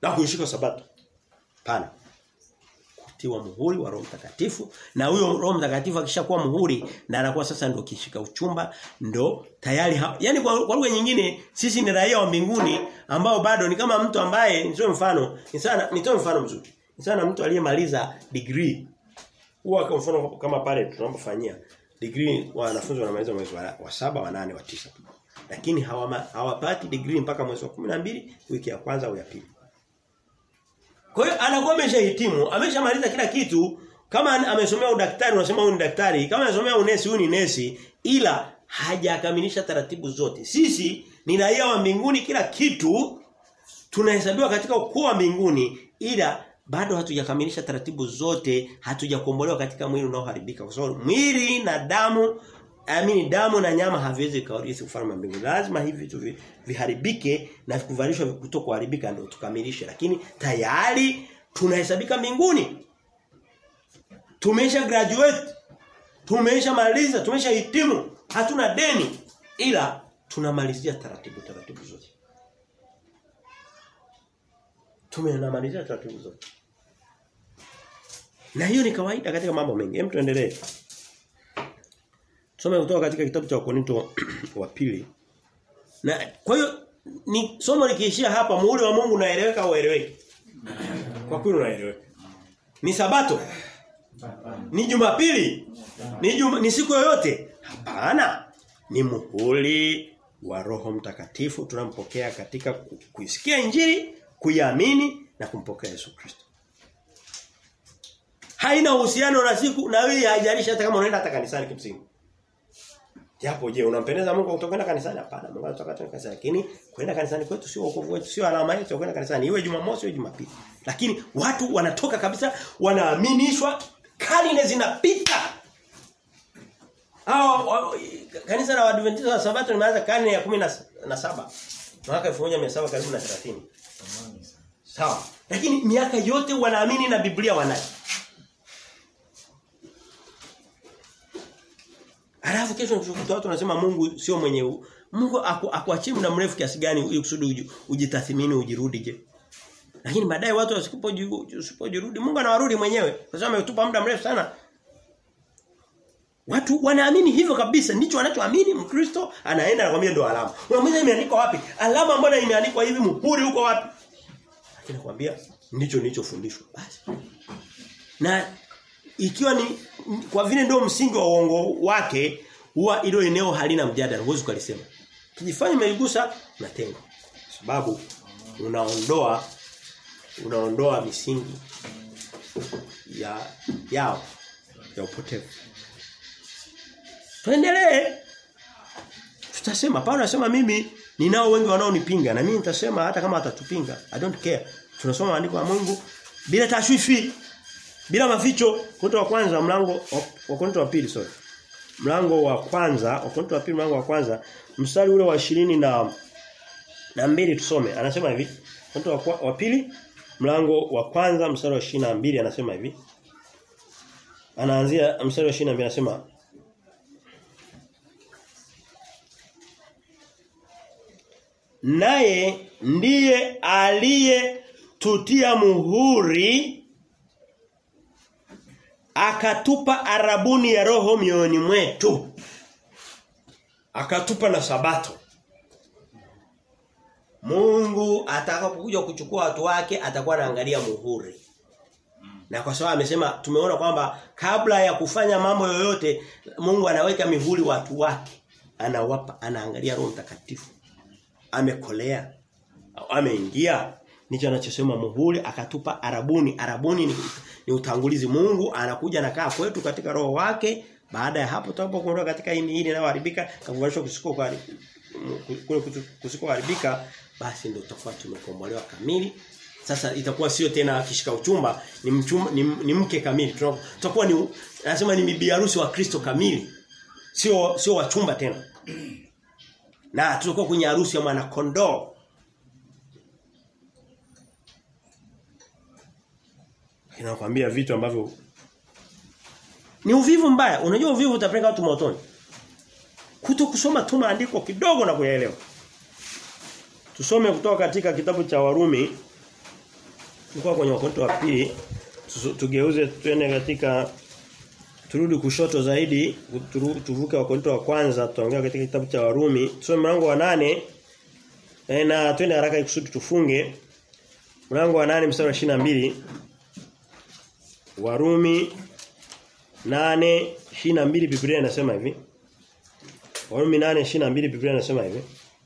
na kuishika sabato. Pana. Kutiwa muhuri wa Roho Mtakatifu na huyo Roho Mtakatifu akishakuwa muhuri na anakuwa sasa ndio kishika uchumba ndo tayari ha yani kwa, kwa lugha nyingine sisi ni raia wa mbinguni ambao bado ni kama mtu ambaye nitoe mfano ni sana nitoe mfano mzuri ni sana mtu aliyemaliza degree huwa kwa mfano kama pale tunapofanyia degree wanafunzi wanamaliza mwezi wa, wa saba wa nane wa tisa lakini hawama, hawapati degree mpaka mwezi wa 12 wiki ya kwanza au ya pili kwa hiyo anakuwa ameshahitimu, ameshamaliza kila kitu. Kama amesomea udaktari unasema huyu ni daktari, kama amesomea unesi huyu ni nesi, ila hajakamilisha taratibu zote. Sisi ni raia wa mbinguni kila kitu tunahesabiwa katika ukoo wa mbinguni ila bado hatujakamilisha taratibu zote, hatujakombolewa katika mwili unaoharibika kwa sababu mwili na damu amini damu na nyama haviwezi kaurithi ufalme wa mbinguni. Lazima hivi vitu viharibike na kuvalishwa kutokuharibika ndio tukamilishe. Lakini tayari tunahesabika mbinguni. Tumesha graduate. Tumesha maliza, tumesha hitimu. Hatuna deni ila tunamalizia taratibu taratibu zote. Tumenamalizia taratibu zote. Na hiyo ni kawaida katika mambo mengi. Hem tuendelee. Tusome kutoka katika kitabu cha Wakorinto wa pili. Na kwa hiyo ni somo likiishia hapa muhuri wa Mungu unaeleweka au ueleweki? Kwa kweli unaeleweka. Ni sabato? Ni Jumapili? Ni juma, ni siku yoyote? Hapana. Ni muhuri wa Roho Mtakatifu tunampokea katika kuisikia Injili, kuiamini na kumpokea Yesu Kristo. Haina uhusiano na siku na wewe haijalishi hata kama unaenda hata kanisani kimsingi. Japo je, unampendeza Mungu kutokwenda kanisani? Hapana, Mungu anataka tuende kanisani. Lakini kwenda kanisani kwetu sio wokovu wetu, sio alama yetu kwenda kanisani. Iwe Jumamosi iwe Jumapili. Lakini watu wanatoka kabisa wanaaminishwa karne zinapita. Hao kanisa la Waadventista wa Sabato limeanza karne ya 17 mwaka 1700 karibu na 30. Sawa. Lakini miaka yote wanaamini na Biblia wanayo. Alafu kesho tukikuta watu wanasema Mungu sio mwenye u... Mungu akuachie muda mrefu kiasi gani ili kusudi ujitathimini ujirudi je. Lakini baadaye watu wasipojirudi Mungu anawarudi mwenyewe kwa sababu ametupa muda mrefu sana. Watu wanaamini hivyo kabisa ndicho wanachoamini Mkristo anaenda anakuambia ndio alama. Unamuuliza imeandikwa wapi? Alama mbona imeandikwa hivi muhuri huko wapi? Lakini nakwambia ndicho nilichofundishwa basi. Na ikiwa ni kwa vile ndio msingi wa uongo wake huwa ilo eneo halina mjadala huwezi kulisema kijifanya umeligusa unatenga sababu unaondoa unaondoa misingi ya yao ya upotevu tuendelee tutasema Paulo anasema mimi ninao wengi wanaonipinga na mimi nitasema hata kama atatupinga i don't care tunasoma maandiko ya Mungu bila tashwifi bila maficho Korinto wa kwanza mlango wa Korinto wa pili sorry. Mlango wa kwanza, wa Korinto wa pili mlango wa kwanza, mstari ule wa ishirini na na mbili tusome. Anasema hivi. Korinto wa, wa pili mlango wa kwanza mstari wa ishirini na mbili anasema hivi. Anaanzia mstari wa ishirini na mbili anasema Naye ndiye aliye tutia muhuri akatupa arabuni ya roho mioyoni mwetu akatupa na sabato Mungu atakapokuja kuchukua watu wake atakuwa anaangalia muhuri na kwa sababu amesema tumeona kwamba kabla ya kufanya mambo yoyote Mungu anaweka mihuri watu wake anawapa anaangalia roho mtakatifu amekolea ameingia Nicho anachosema muhuri akatupa arabuni. Arabuni ni, ni utangulizi Mungu anakuja anakaa kwetu katika roho wake. Baada ya hapo tutakapokuondoka katika hii miili inayoharibika kakuvalishwa kusiko kwa kule kusikoharibika basi ndio tutakuwa tumekombolewa kamili. Sasa itakuwa sio tena kishika uchumba ni, mchumba, ni, ni mke kamili. Tutakuwa ni anasema ni bibi harusi wa Kristo kamili. Sio sio wachumba tena. Na tutakuwa kwenye harusi ya mwana kondoo. Inakwambia vitu ambavyo ni uvivu mbaya. Unajua uvivu utapeleka watu motoni. Kuto kusoma tu maandiko kidogo na kuyaelewa. Tusome kutoka katika kitabu cha Warumi Tulikuwa kwenye Wakorintho wa pili tugeuze tuende katika turudi kushoto zaidi turu, tuvuke Wakorintho wa kwanza tutaongea katika kitabu cha Warumi tusome mlango wa nane e, na twende haraka ikusudi tufunge mlango wa nane mstari wa 22 Warumi nane na mbili Biblia inasema hivi Warumi nane na mbili Biblia inasema hivi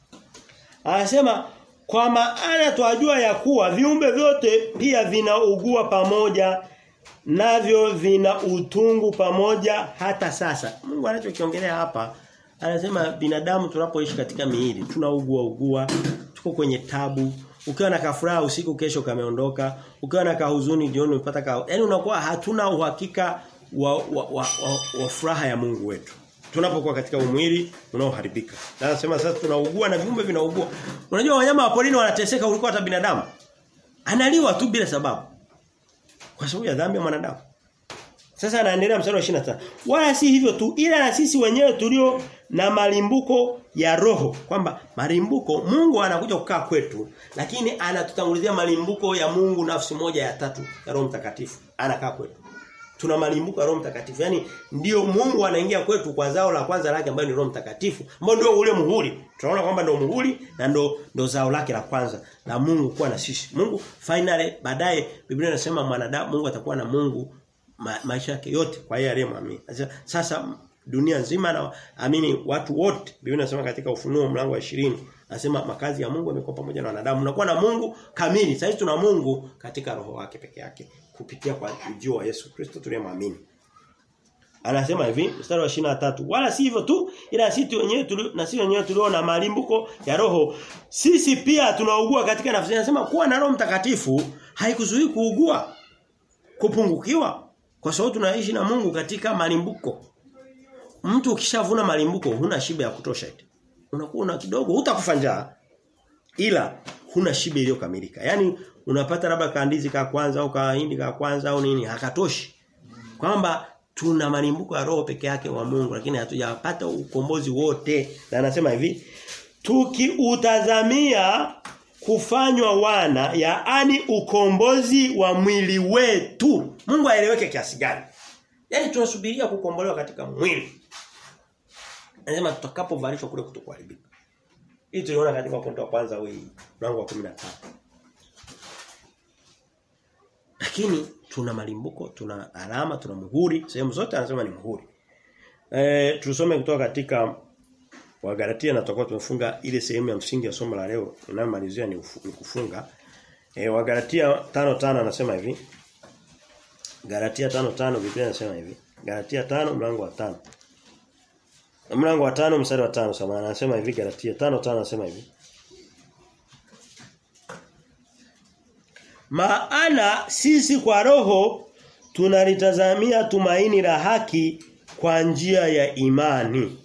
Anasema kwa maana twajua ya kuwa viumbe vyote pia vinaugua pamoja navyo vina utungu pamoja hata sasa. Mungu anachokiongelea hapa anasema binadamu tunapoishi katika miili tunaugua ugua, tuko kwenye tabu. Ukiwa na kafuraha usiku kesho kameondoka, ukiwa na kahuzuni jioni umepata ka. Yaani unakuwa hatuna uhakika wa, wa, wa, wa, wa furaha ya Mungu wetu. Tunapokuwa katika umwili unaoharibika. Na anasema sasa tunaugua na viumbe vinaugua. Unajua wanyama wa porini wanateseka kuliko hata binadamu. Analiwa tu bila sababu. Kwa sababu ya dhambi ya mwanadamu. Sasa anaendelea mstari wa 25. Wala si hivyo tu ila na sisi wenyewe tulio na malimbuko ya roho kwamba malimbuko Mungu anakuja kukaa kwetu lakini anatutangulizia malimbuko ya Mungu nafsi moja ya tatu ya Roho Mtakatifu anakaa kwetu. Tuna malimbuko ya Roho Mtakatifu. Yaani ndio Mungu anaingia kwetu kwa zao la kwanza lake ambayo ni Roho Mtakatifu, ambao ndio ule muhuri. Tunaona kwamba ndio muhuri na ndio ndio zao lake la kwanza la Mungu kuwa na sisi. Mungu finally baadaye Biblia inasema mwanadamu Mungu atakuwa na Mungu ma, maisha yake yote kwa yeye aliyemwamini. Sasa dunia nzima na amini watu wote Biblia inasema katika ufunuo mlango wa 20 Anasema makazi ya Mungu yamekuwa pamoja na wanadamu. Unakuwa na Mungu kamili. Sasa tuna Mungu katika roho wake peke yake kupitia kwa ujio wa Yesu Kristo tuliyemwamini. Anasema hivi mstari wa 23 wala si hivyo tu ila sisi wenyewe tulio na sisi wenyewe tulio na malimbuko ya roho sisi pia tunaugua katika nafsi anasema kuwa na roho mtakatifu haikuzuii kuugua kupungukiwa kwa sababu tunaishi na Mungu katika malimbuko mtu ukishavuna malimbuko huna shibe ya kutosha eti unakuwa una kidogo hutakufa njaa ila huna shibe iliyokamilika yani unapata labda kaandizi ka kwanza au kahindi ka kwanza au nini hakatoshi kwamba tuna malimbuko ya roho peke yake wa Mungu lakini hatujapata ukombozi wote na anasema hivi tukiutazamia kufanywa wana yaani ukombozi wa mwili wetu Mungu aeleweke kiasi gani yani tunasubiria kukombolewa katika mwili anasema tutakapovalishwa kule kutokuharibika hii tuliona katika pointi wa kwanza hii mlango wa 15 lakini tuna malimbuko, tuna alama, tuna muhuri, sehemu zote anasema ni muhuri. Eh tusome kutoka katika Wagalatia na tutakuwa tumefunga ile sehemu ya msingi ya somo la leo inayomalizia ni, ufu, ni kufunga. Eh Wagalatia 5:5 anasema hivi. Galatia 5:5 Biblia inasema hivi. Galatia 5 mlango wa 5. Mlango wa 5 mstari wa 5 sema anasema hivi Galatia 5:5 anasema hivi. Maana sisi kwa roho tunalitazamia tumaini la haki kwa njia ya imani.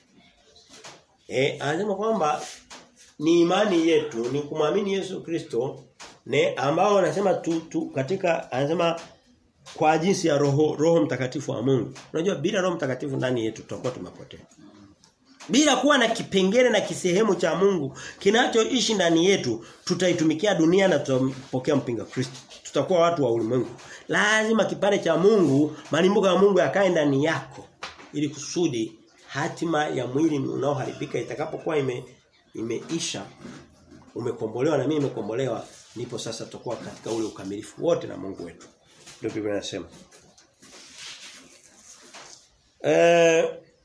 Eh anasema kwamba ni imani yetu ni kumwamini Yesu Kristo ne ambao anasema tu, tu katika anasema kwa jinsi ya roho roho mtakatifu wa Mungu. Unajua bila roho mtakatifu ndani yetu tutakuwa tumepotea. Bila kuwa na kipengele na kisehemu cha Mungu kinachoishi ndani yetu, tutaitumikia dunia na tutapokea mpinga Kristo. Tutakuwa watu wa ulimwengu. Lazima kipande cha Mungu, malimbuko ya Mungu yakae ndani yako ili kusudi hatima ya mwili unaoharibika itakapokuwa ime imeisha umekombolewa na mimi nimekombolewa ndipo sasa tutakuwa katika ule ukamilifu wote na Mungu wetu. Ndio Biblia inasema. Eh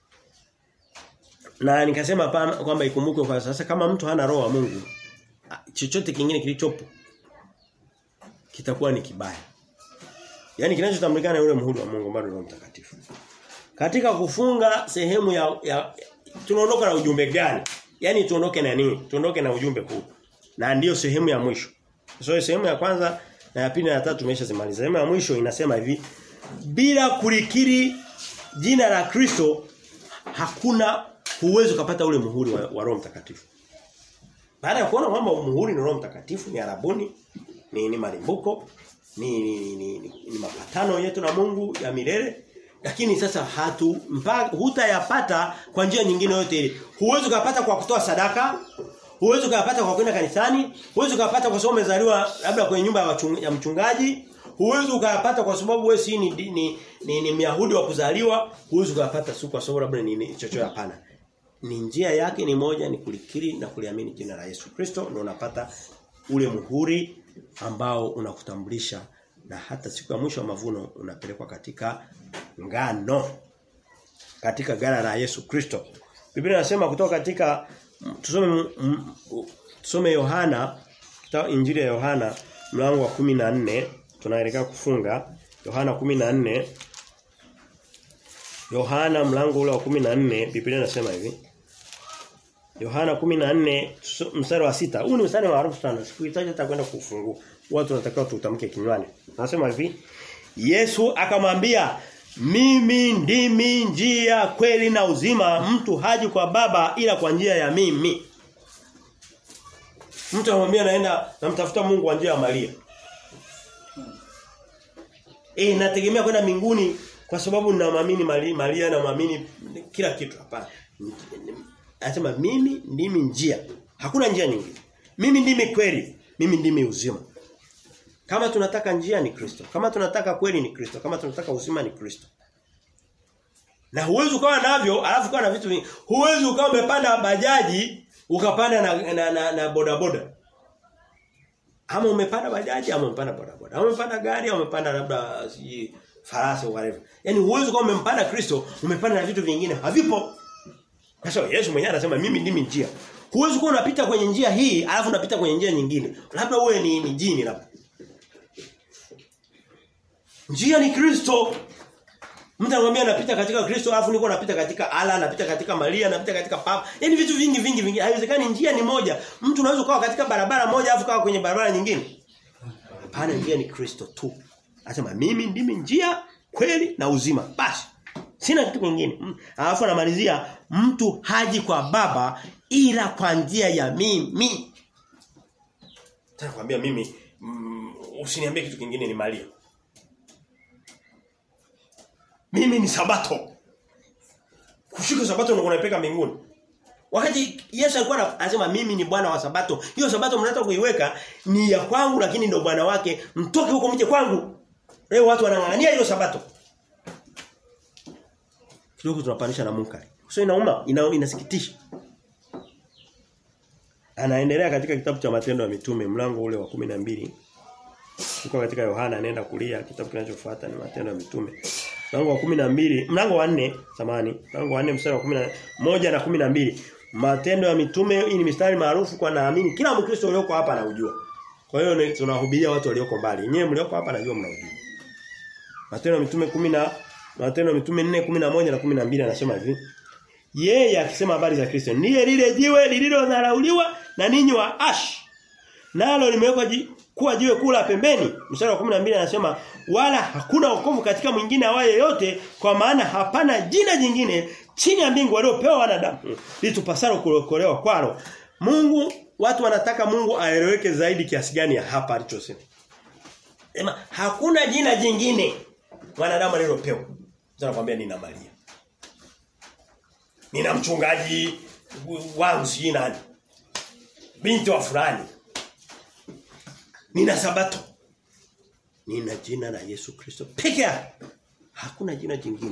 na nikasema kwamba ikumbukwe kwa sasa kama mtu hana roho wa Mungu chochote kingine kilichopo kitakuwa ni kibaya. Yaani kinachotambulikana na yule muhuri wa Mungu bado Roho Mtakatifu. Katika kufunga sehemu ya, ya tunaondoka na ujumbe gani? Yaani tuondoke na nini? Tuondoke na ujumbe huu. Na ndiyo sehemu ya mwisho. So sehemu ya kwanza na ya pili na ya tatu tumeshazimaliza. Sehemu ya mwisho inasema hivi bila kulikiri jina la Kristo hakuna huwezi kupata ule muhuri wa, wa Roho Mtakatifu. Baada ya kuona kwamba muhuri ni Roho Mtakatifu ni arabuni ni ni malimbuko ni ni, ni, ni, ni, ni mapatano yetu na Mungu ya milele lakini sasa hatu mpaka hutayapata kwa njia nyingine yote ile. Huwezi kupata kwa kutoa sadaka, huwezi ukayapata kwa kwenda kanisani, huwezi ukayapata kwa sababu umezaliwa labda kwenye nyumba ya, wachung, ya mchungaji, huwezi ukayapata kwa sababu wewe si ni ni, ni, ni, ni Myahudi wa kuzaliwa, huwezi ukayapata si kwa sababu labda ni, ni chochote hapana. Ni njia yake ni moja ni kulikiri na kuliamini jina la Yesu Kristo na unapata ule muhuri ambao unakutambulisha na hata siku ya mwisho wa mavuno unapelekwa katika ngano katika gala la Yesu Kristo. Biblia inasema kutoka katika tusome tusome Yohana kitabu Injili ya Yohana mlango wa 14 tunaelekea kufunga Yohana 14 Yohana mlango ule wa 14 Biblia inasema hivi Yohana 14 mstari wa sita Huu ni mstari maarufu sana. Sikuhitaji hata kwenda kufungua. Watu wanatakiwa tutamke kinywani. Nasema hivi Yesu akamwambia mimi ndimi njia kweli na uzima mtu haji kwa baba ila kwa njia ya mimi. Mtu anamwambia naenda namtafuta Mungu kwa njia ya Maria. Eh nategemea kwenda mbinguni kwa sababu ninamwamini Maria, Maria na muamini kila kitu hapana. Anasema mimi ndimi njia. Hakuna njia nyingine. Mimi ndimi kweli, mimi ndimi uzima. Kama tunataka njia ni Kristo. Kama tunataka kweli ni Kristo. Kama tunataka uzima ni Kristo. Na huwezi ukawa navyo alafu ukawa na vitu vingi. Huwezi ukawa umepanda bajaji ukapanda na na, na, na boda boda. Ama umepanda bajaji ama umepanda boda boda. Ama umepanda gari ama umepanda labda si farasi whatever. Yaani huwezi ukawa umempanda Kristo, umepanda na vitu vingine havipo. Kwa sababu Yesu mwenyewe anasema mimi ndimi njia. Huwezi kuwa unapita kwenye njia hii alafu unapita kwenye njia nyingine. Labda uwe ni, ni jini labda. Njia ni Kristo. Mtu anamwambia napita katika Kristo alafu niko napita katika Allah, napita katika Maria, napita katika Papa. Yaani vitu vingi vingi vingi. Haiwezekani njia ni moja. Mtu unaweza kuwa katika barabara moja alafu kawa kwenye barabara nyingine. Hapana, njia ni Kristo tu. Anasema mimi ndimi njia, kweli na uzima. Basi. Sina kitu kingine. Alafu anamalizia mtu haji kwa baba ila kwa njia ya mimi. Nataka kuambia mimi mm, usiniambie kitu kingine ni Maria. Mimi ni sabato. Kushika sabato ndio kunapeka mbinguni. Wakati Yesu alikuwa anasema mimi ni bwana wa sabato. Hiyo sabato mnataka kuiweka ni ya kwangu lakini ndio bwana wake. Mtoke huko mje kwangu. Leo watu wanang'ang'ania hiyo sabato. Kidogo tunapanisha na munkari. Sio inauma, ina, inasikitisha. Anaendelea katika kitabu cha Matendo ya Mitume mlango ule wa 12. Tuko katika Yohana anaenda kulia kitabu kinachofuata ni Matendo ya Mitume. Mlango wa 12, mlango wa 4, samani, mlango wa 4 mstari wa 11 na 12. Matendo ya Mitume hii ni mistari maarufu kwa naamini kila Mkristo ulioko hapa anaujua. Kwa hiyo tunawahubiria watu walioko mbali. Nyewe mlioko hapa najua mnaujua. Matendo ya Mitume 10 na Matendo ya Mitume 4 11 na 12 anasema hivi. Yeye akisema habari za Kristo ndiye lile jiwe lililodharauliwa na ninyi wa ash. Nalo limewekwa kuwa jiwe kula pembeni. Mstari wa 12 anasema wala hakuna wokovu katika mwingine awaye yote kwa maana hapana jina jingine chini ya mbingu waliopewa wanadamu litupasalo kuokolewa kwalo. Mungu watu wanataka Mungu aeleweke zaidi kiasi gani ya hapa alichosema. Sema hakuna jina jingine wanadamu alilopewa. Sasa nakwambia nina Maria. Nina mchungaji wangu si nani. Binti wa fulani. Nina sabato. Nina jina la Yesu Kristo peke yake. Hakuna jina jingine.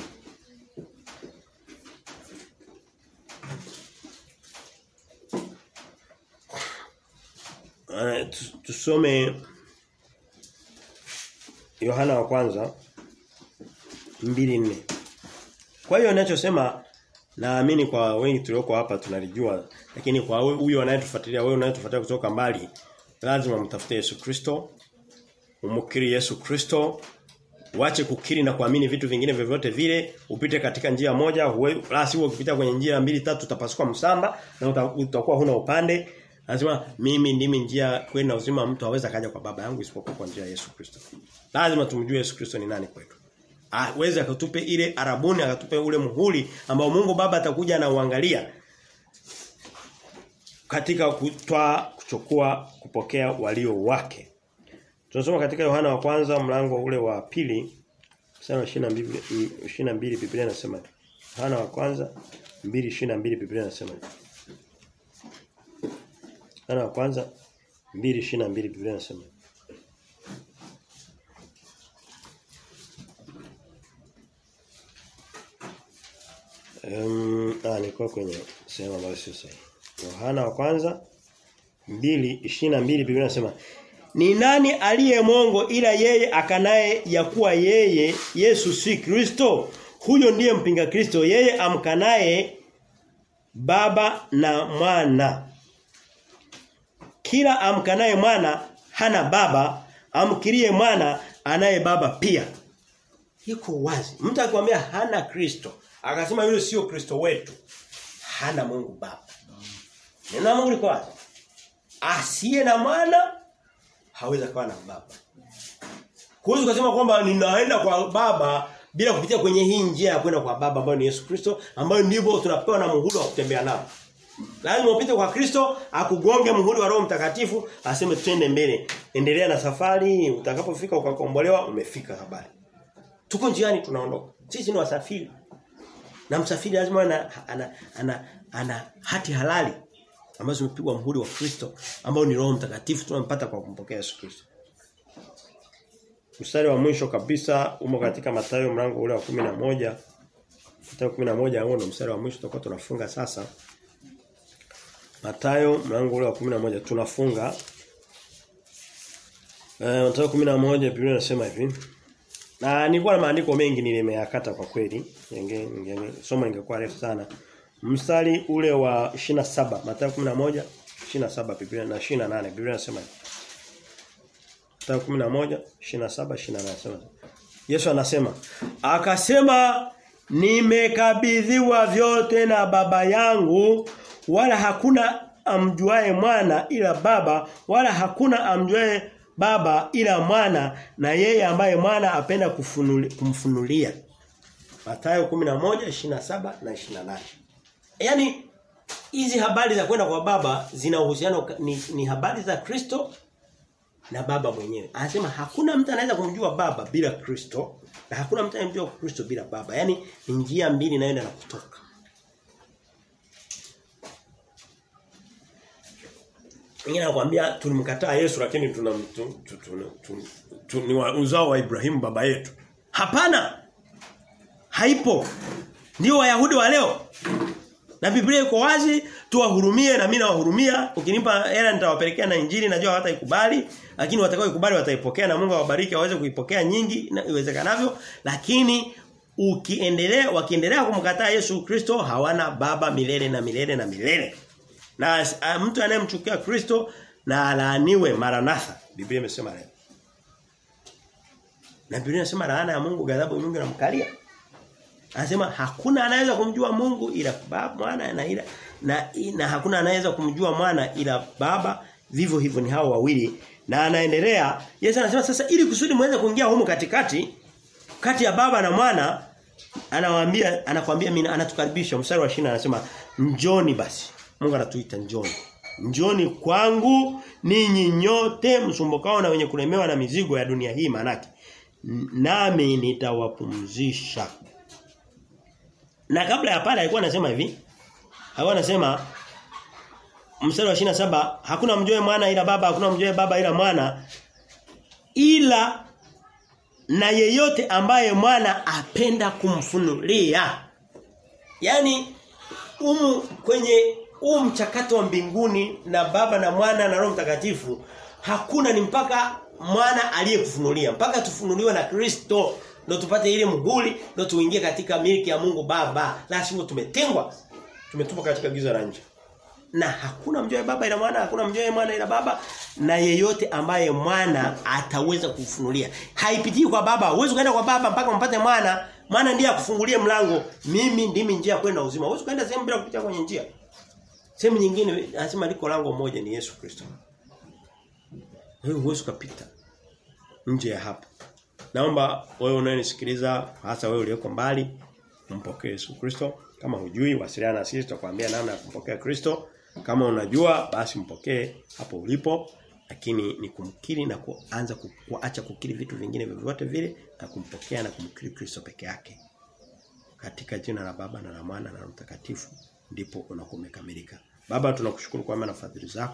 Uh, tusome Yohana wa kwanza 2:4. Kwa hiyo ninachosema naamini kwa wengi tulioko hapa tunalijua lakini kwa huyo anayetufuatilia wewe unayetufuatilia kutoka mbali lazima mtafute Yesu Kristo umukiri Yesu Kristo Wache kukiri na kuamini vitu vingine vyovyote vile, upite katika njia moja, la sivyo ukipita kwenye njia mbili tatu utapasuka msamba na utakuwa huna upande. Anasema mimi ndimi njia kweli na uzima mtu hawezi kaja kwa baba yangu isipokuwa kwa njia ya Yesu Kristo. Lazima tumjue Yesu Kristo ni nani kwetu. Aweze akatupe ile arabuni akatupe ule muhuri ambao Mungu Baba atakuja na uangalia katika kutwa kuchukua kupokea walio wake. Tunasoma katika Yohana wa kwanza mlango ule wa pili mstari 22 22 Biblia inasema Yohana wa kwanza 2:22 Biblia inasema Yohana wa kwanza 2:22 Biblia inasema Um, ah nilikuwa kwenye sehemu ambayo sio sahihi. Yohana wa kwanza 2:22 Biblia inasema ni nani aliye mongo ila yeye akanaye ya kuwa yeye Yesu si Kristo? Huyo ndiye mpinga Kristo, yeye amkanaye baba na mwana. Kila amkanaye mwana hana baba, amkirie mwana anaye baba pia. Iko wazi. Mtu akwambia hana Kristo, akasema yule sio Kristo wetu, hana Mungu baba. Neno la Mungu liko wazi. Asiye na mwana hawezi kuwa na baba. Huwezi kusema kwamba ninaenda kwa baba bila kupitia kwenye hii njia ya kwenda kwa baba ambayo ni Yesu Kristo ambayo ndivyo tunapewa na muhuri wa kutembea nao. Lazima upite kwa Kristo, akugonge muhuri wa Roho Mtakatifu, aseme twende mbele. Endelea na safari, utakapofika ukakombolewa, umefika habari. Tuko njiani tunaondoka. Sisi ni wasafiri. Na msafiri lazima ana ana, ana, ana hati halali ambazo zimepigwa muhuri wa Kristo ambao ni Roho Mtakatifu tunampata kwa kumpokea Yesu Kristo. Mstari wa mwisho kabisa umo katika Mathayo mlango ule wa 11. Mathayo 11 huo ndo mstari wa mwisho tutakuwa tunafunga sasa. Mathayo mlango ule wa 11 tunafunga. Eh Mathayo 11 Biblia inasema hivi. Na nilikuwa na maandiko mengi nilimeyakata kwa kweli. Inge, inge somo ingekuwa refu sana. Mstari ule wa 27 Mathayo 11 27 Biblia na 28 Biblia inasema hivi. Mathayo 11 27 28 nasema. Yesu anasema akasema nimekabidhiwa vyote na baba yangu wala hakuna amjuae mwana ila baba wala hakuna amjuae baba ila mwana na yeye ambaye mwana apenda kufunuli, kumfunulia. Mathayo 11:27 na 28. Yaani hizi habari za kwenda kwa baba zina uhusiano ni, ni habari za Kristo na baba mwenyewe. Anasema hakuna mtu anaweza kumjua baba bila Kristo na hakuna mtu anayemjua Kristo bila baba. Yaani ni njia mbili inaenda na kutoka. Wengine anakuambia tulimkataa Yesu lakini tuna tu, tu, tu, tu, tu, ni wa uzao wa Ibrahimu baba yetu. Hapana. Haipo. Ndio Wayahudi wa leo. Na Biblia iko wazi, tuwahurumie na mimi nawahurumia. Ukinipa hela nitawapelekea na injili najua hawataikubali, lakini watakao ikubali wataipokea na Mungu awabariki waweze kuipokea nyingi na iwezekanavyo, lakini ukiendelea wakiendelea kumkataa Yesu Kristo hawana baba milele na milele na milele. Na a, mtu anayemchukia Kristo na alaaniwe maranatha. Biblia imesema leo. Na Biblia inasema laana ya Mungu ghadhabu Mungu inamkalia. Anasema hakuna anaweza kumjua Mungu ila baba mwana na ila na, na hakuna anaweza kumjua mwana ila baba vivyo hivyo ni hao wawili na anaendelea Yesu anasema sasa ili kusudi muweze kuingia humu katikati kati ya baba na mwana anawaambia anakuambia mimi anatukaribisha mstari wa 20 anasema njoni basi Mungu anatuita njoni njoni kwangu ninyi nyote msumbukao na wenye kulemewa na mizigo ya dunia hii manake nami nitawapumzisha na kabla ya pale alikuwa anasema hivi. Alikuwa anasema mstari wa 27 hakuna mjoe mwana ila baba hakuna mjoe baba ila mwana ila na yeyote ambaye mwana apenda kumfunulia. Yaani umu kwenye huu mchakato wa mbinguni na baba na mwana na roho mtakatifu hakuna ni mpaka mwana aliyekufunulia mpaka tufunuliwe na Kristo ndio tupate ile muhuri ndio tuingie katika miliki ya Mungu Baba la sivyo tumetengwa tumetupwa katika giza la nje na hakuna mjoe baba ila mwana hakuna mjoe mwana ila baba na yeyote ambaye mwana ataweza kufunulia haipitii kwa baba huwezi kwenda kwa baba mpaka umpate mwana mwana ndiye akufungulie mlango mimi ndimi njia kwenda uzima huwezi kwenda sehemu bila kupitia kwenye njia sehemu nyingine anasema liko lango moja ni Yesu Kristo wewe huwezi kupita nje ya hapo Naomba wewe unayenisikiliza hasa wewe uliyoko mbali mpokee Yesu Kristo. Kama hujui wasiliana na sisi tutakwambia namna ya kumpokea Kristo. Kama unajua basi mpokee hapo ulipo lakini ni kumkiri na kuanza kuacha kukiri vitu vingine vyovyote vile na kumpokea na kumkiri Kristo peke yake. Katika jina la Baba na la Mwana na la Mtakatifu ndipo unakumekamilika. Baba tunakushukuru kwa maana fadhili zako.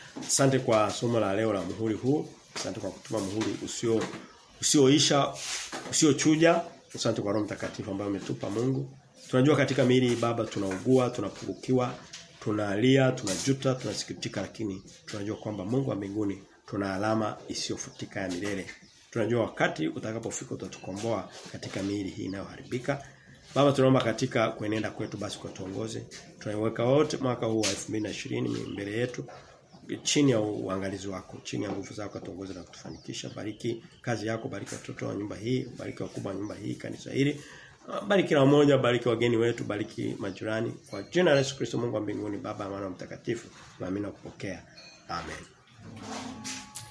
Asante kwa somo la leo la muhuri huu. Asante kwa kutuma muhuri usio usioisha, usiochuja. Asante kwa Roho Mtakatifu ambaye umetupa Mungu. Tunajua katika miili baba tunaugua, tunapungukiwa, tunalia, tunajuta, tunasikitika lakini tunajua kwamba Mungu wa mbinguni tuna alama isiyofutika ya milele. Tunajua wakati utakapofika utatukomboa katika miili hii inayoharibika. Baba tunaomba katika kuenenda kwetu basi kwa tuongoze. Tunaiweka wote mwaka huu wa 2020 mbele yetu chini ya uangalizi wako, chini ya nguvu zako tuongoze na kutufanikisha. Bariki kazi yako, bariki watoto wa nyumba hii, bariki wakubwa wa nyumba hii, kanisa hili. Bariki kila mmoja, bariki wageni wetu, bariki majirani. Kwa jina la Yesu Kristo Mungu wa mbinguni, Baba, Mwana na Mtakatifu, tunaamini na kupokea. Amen.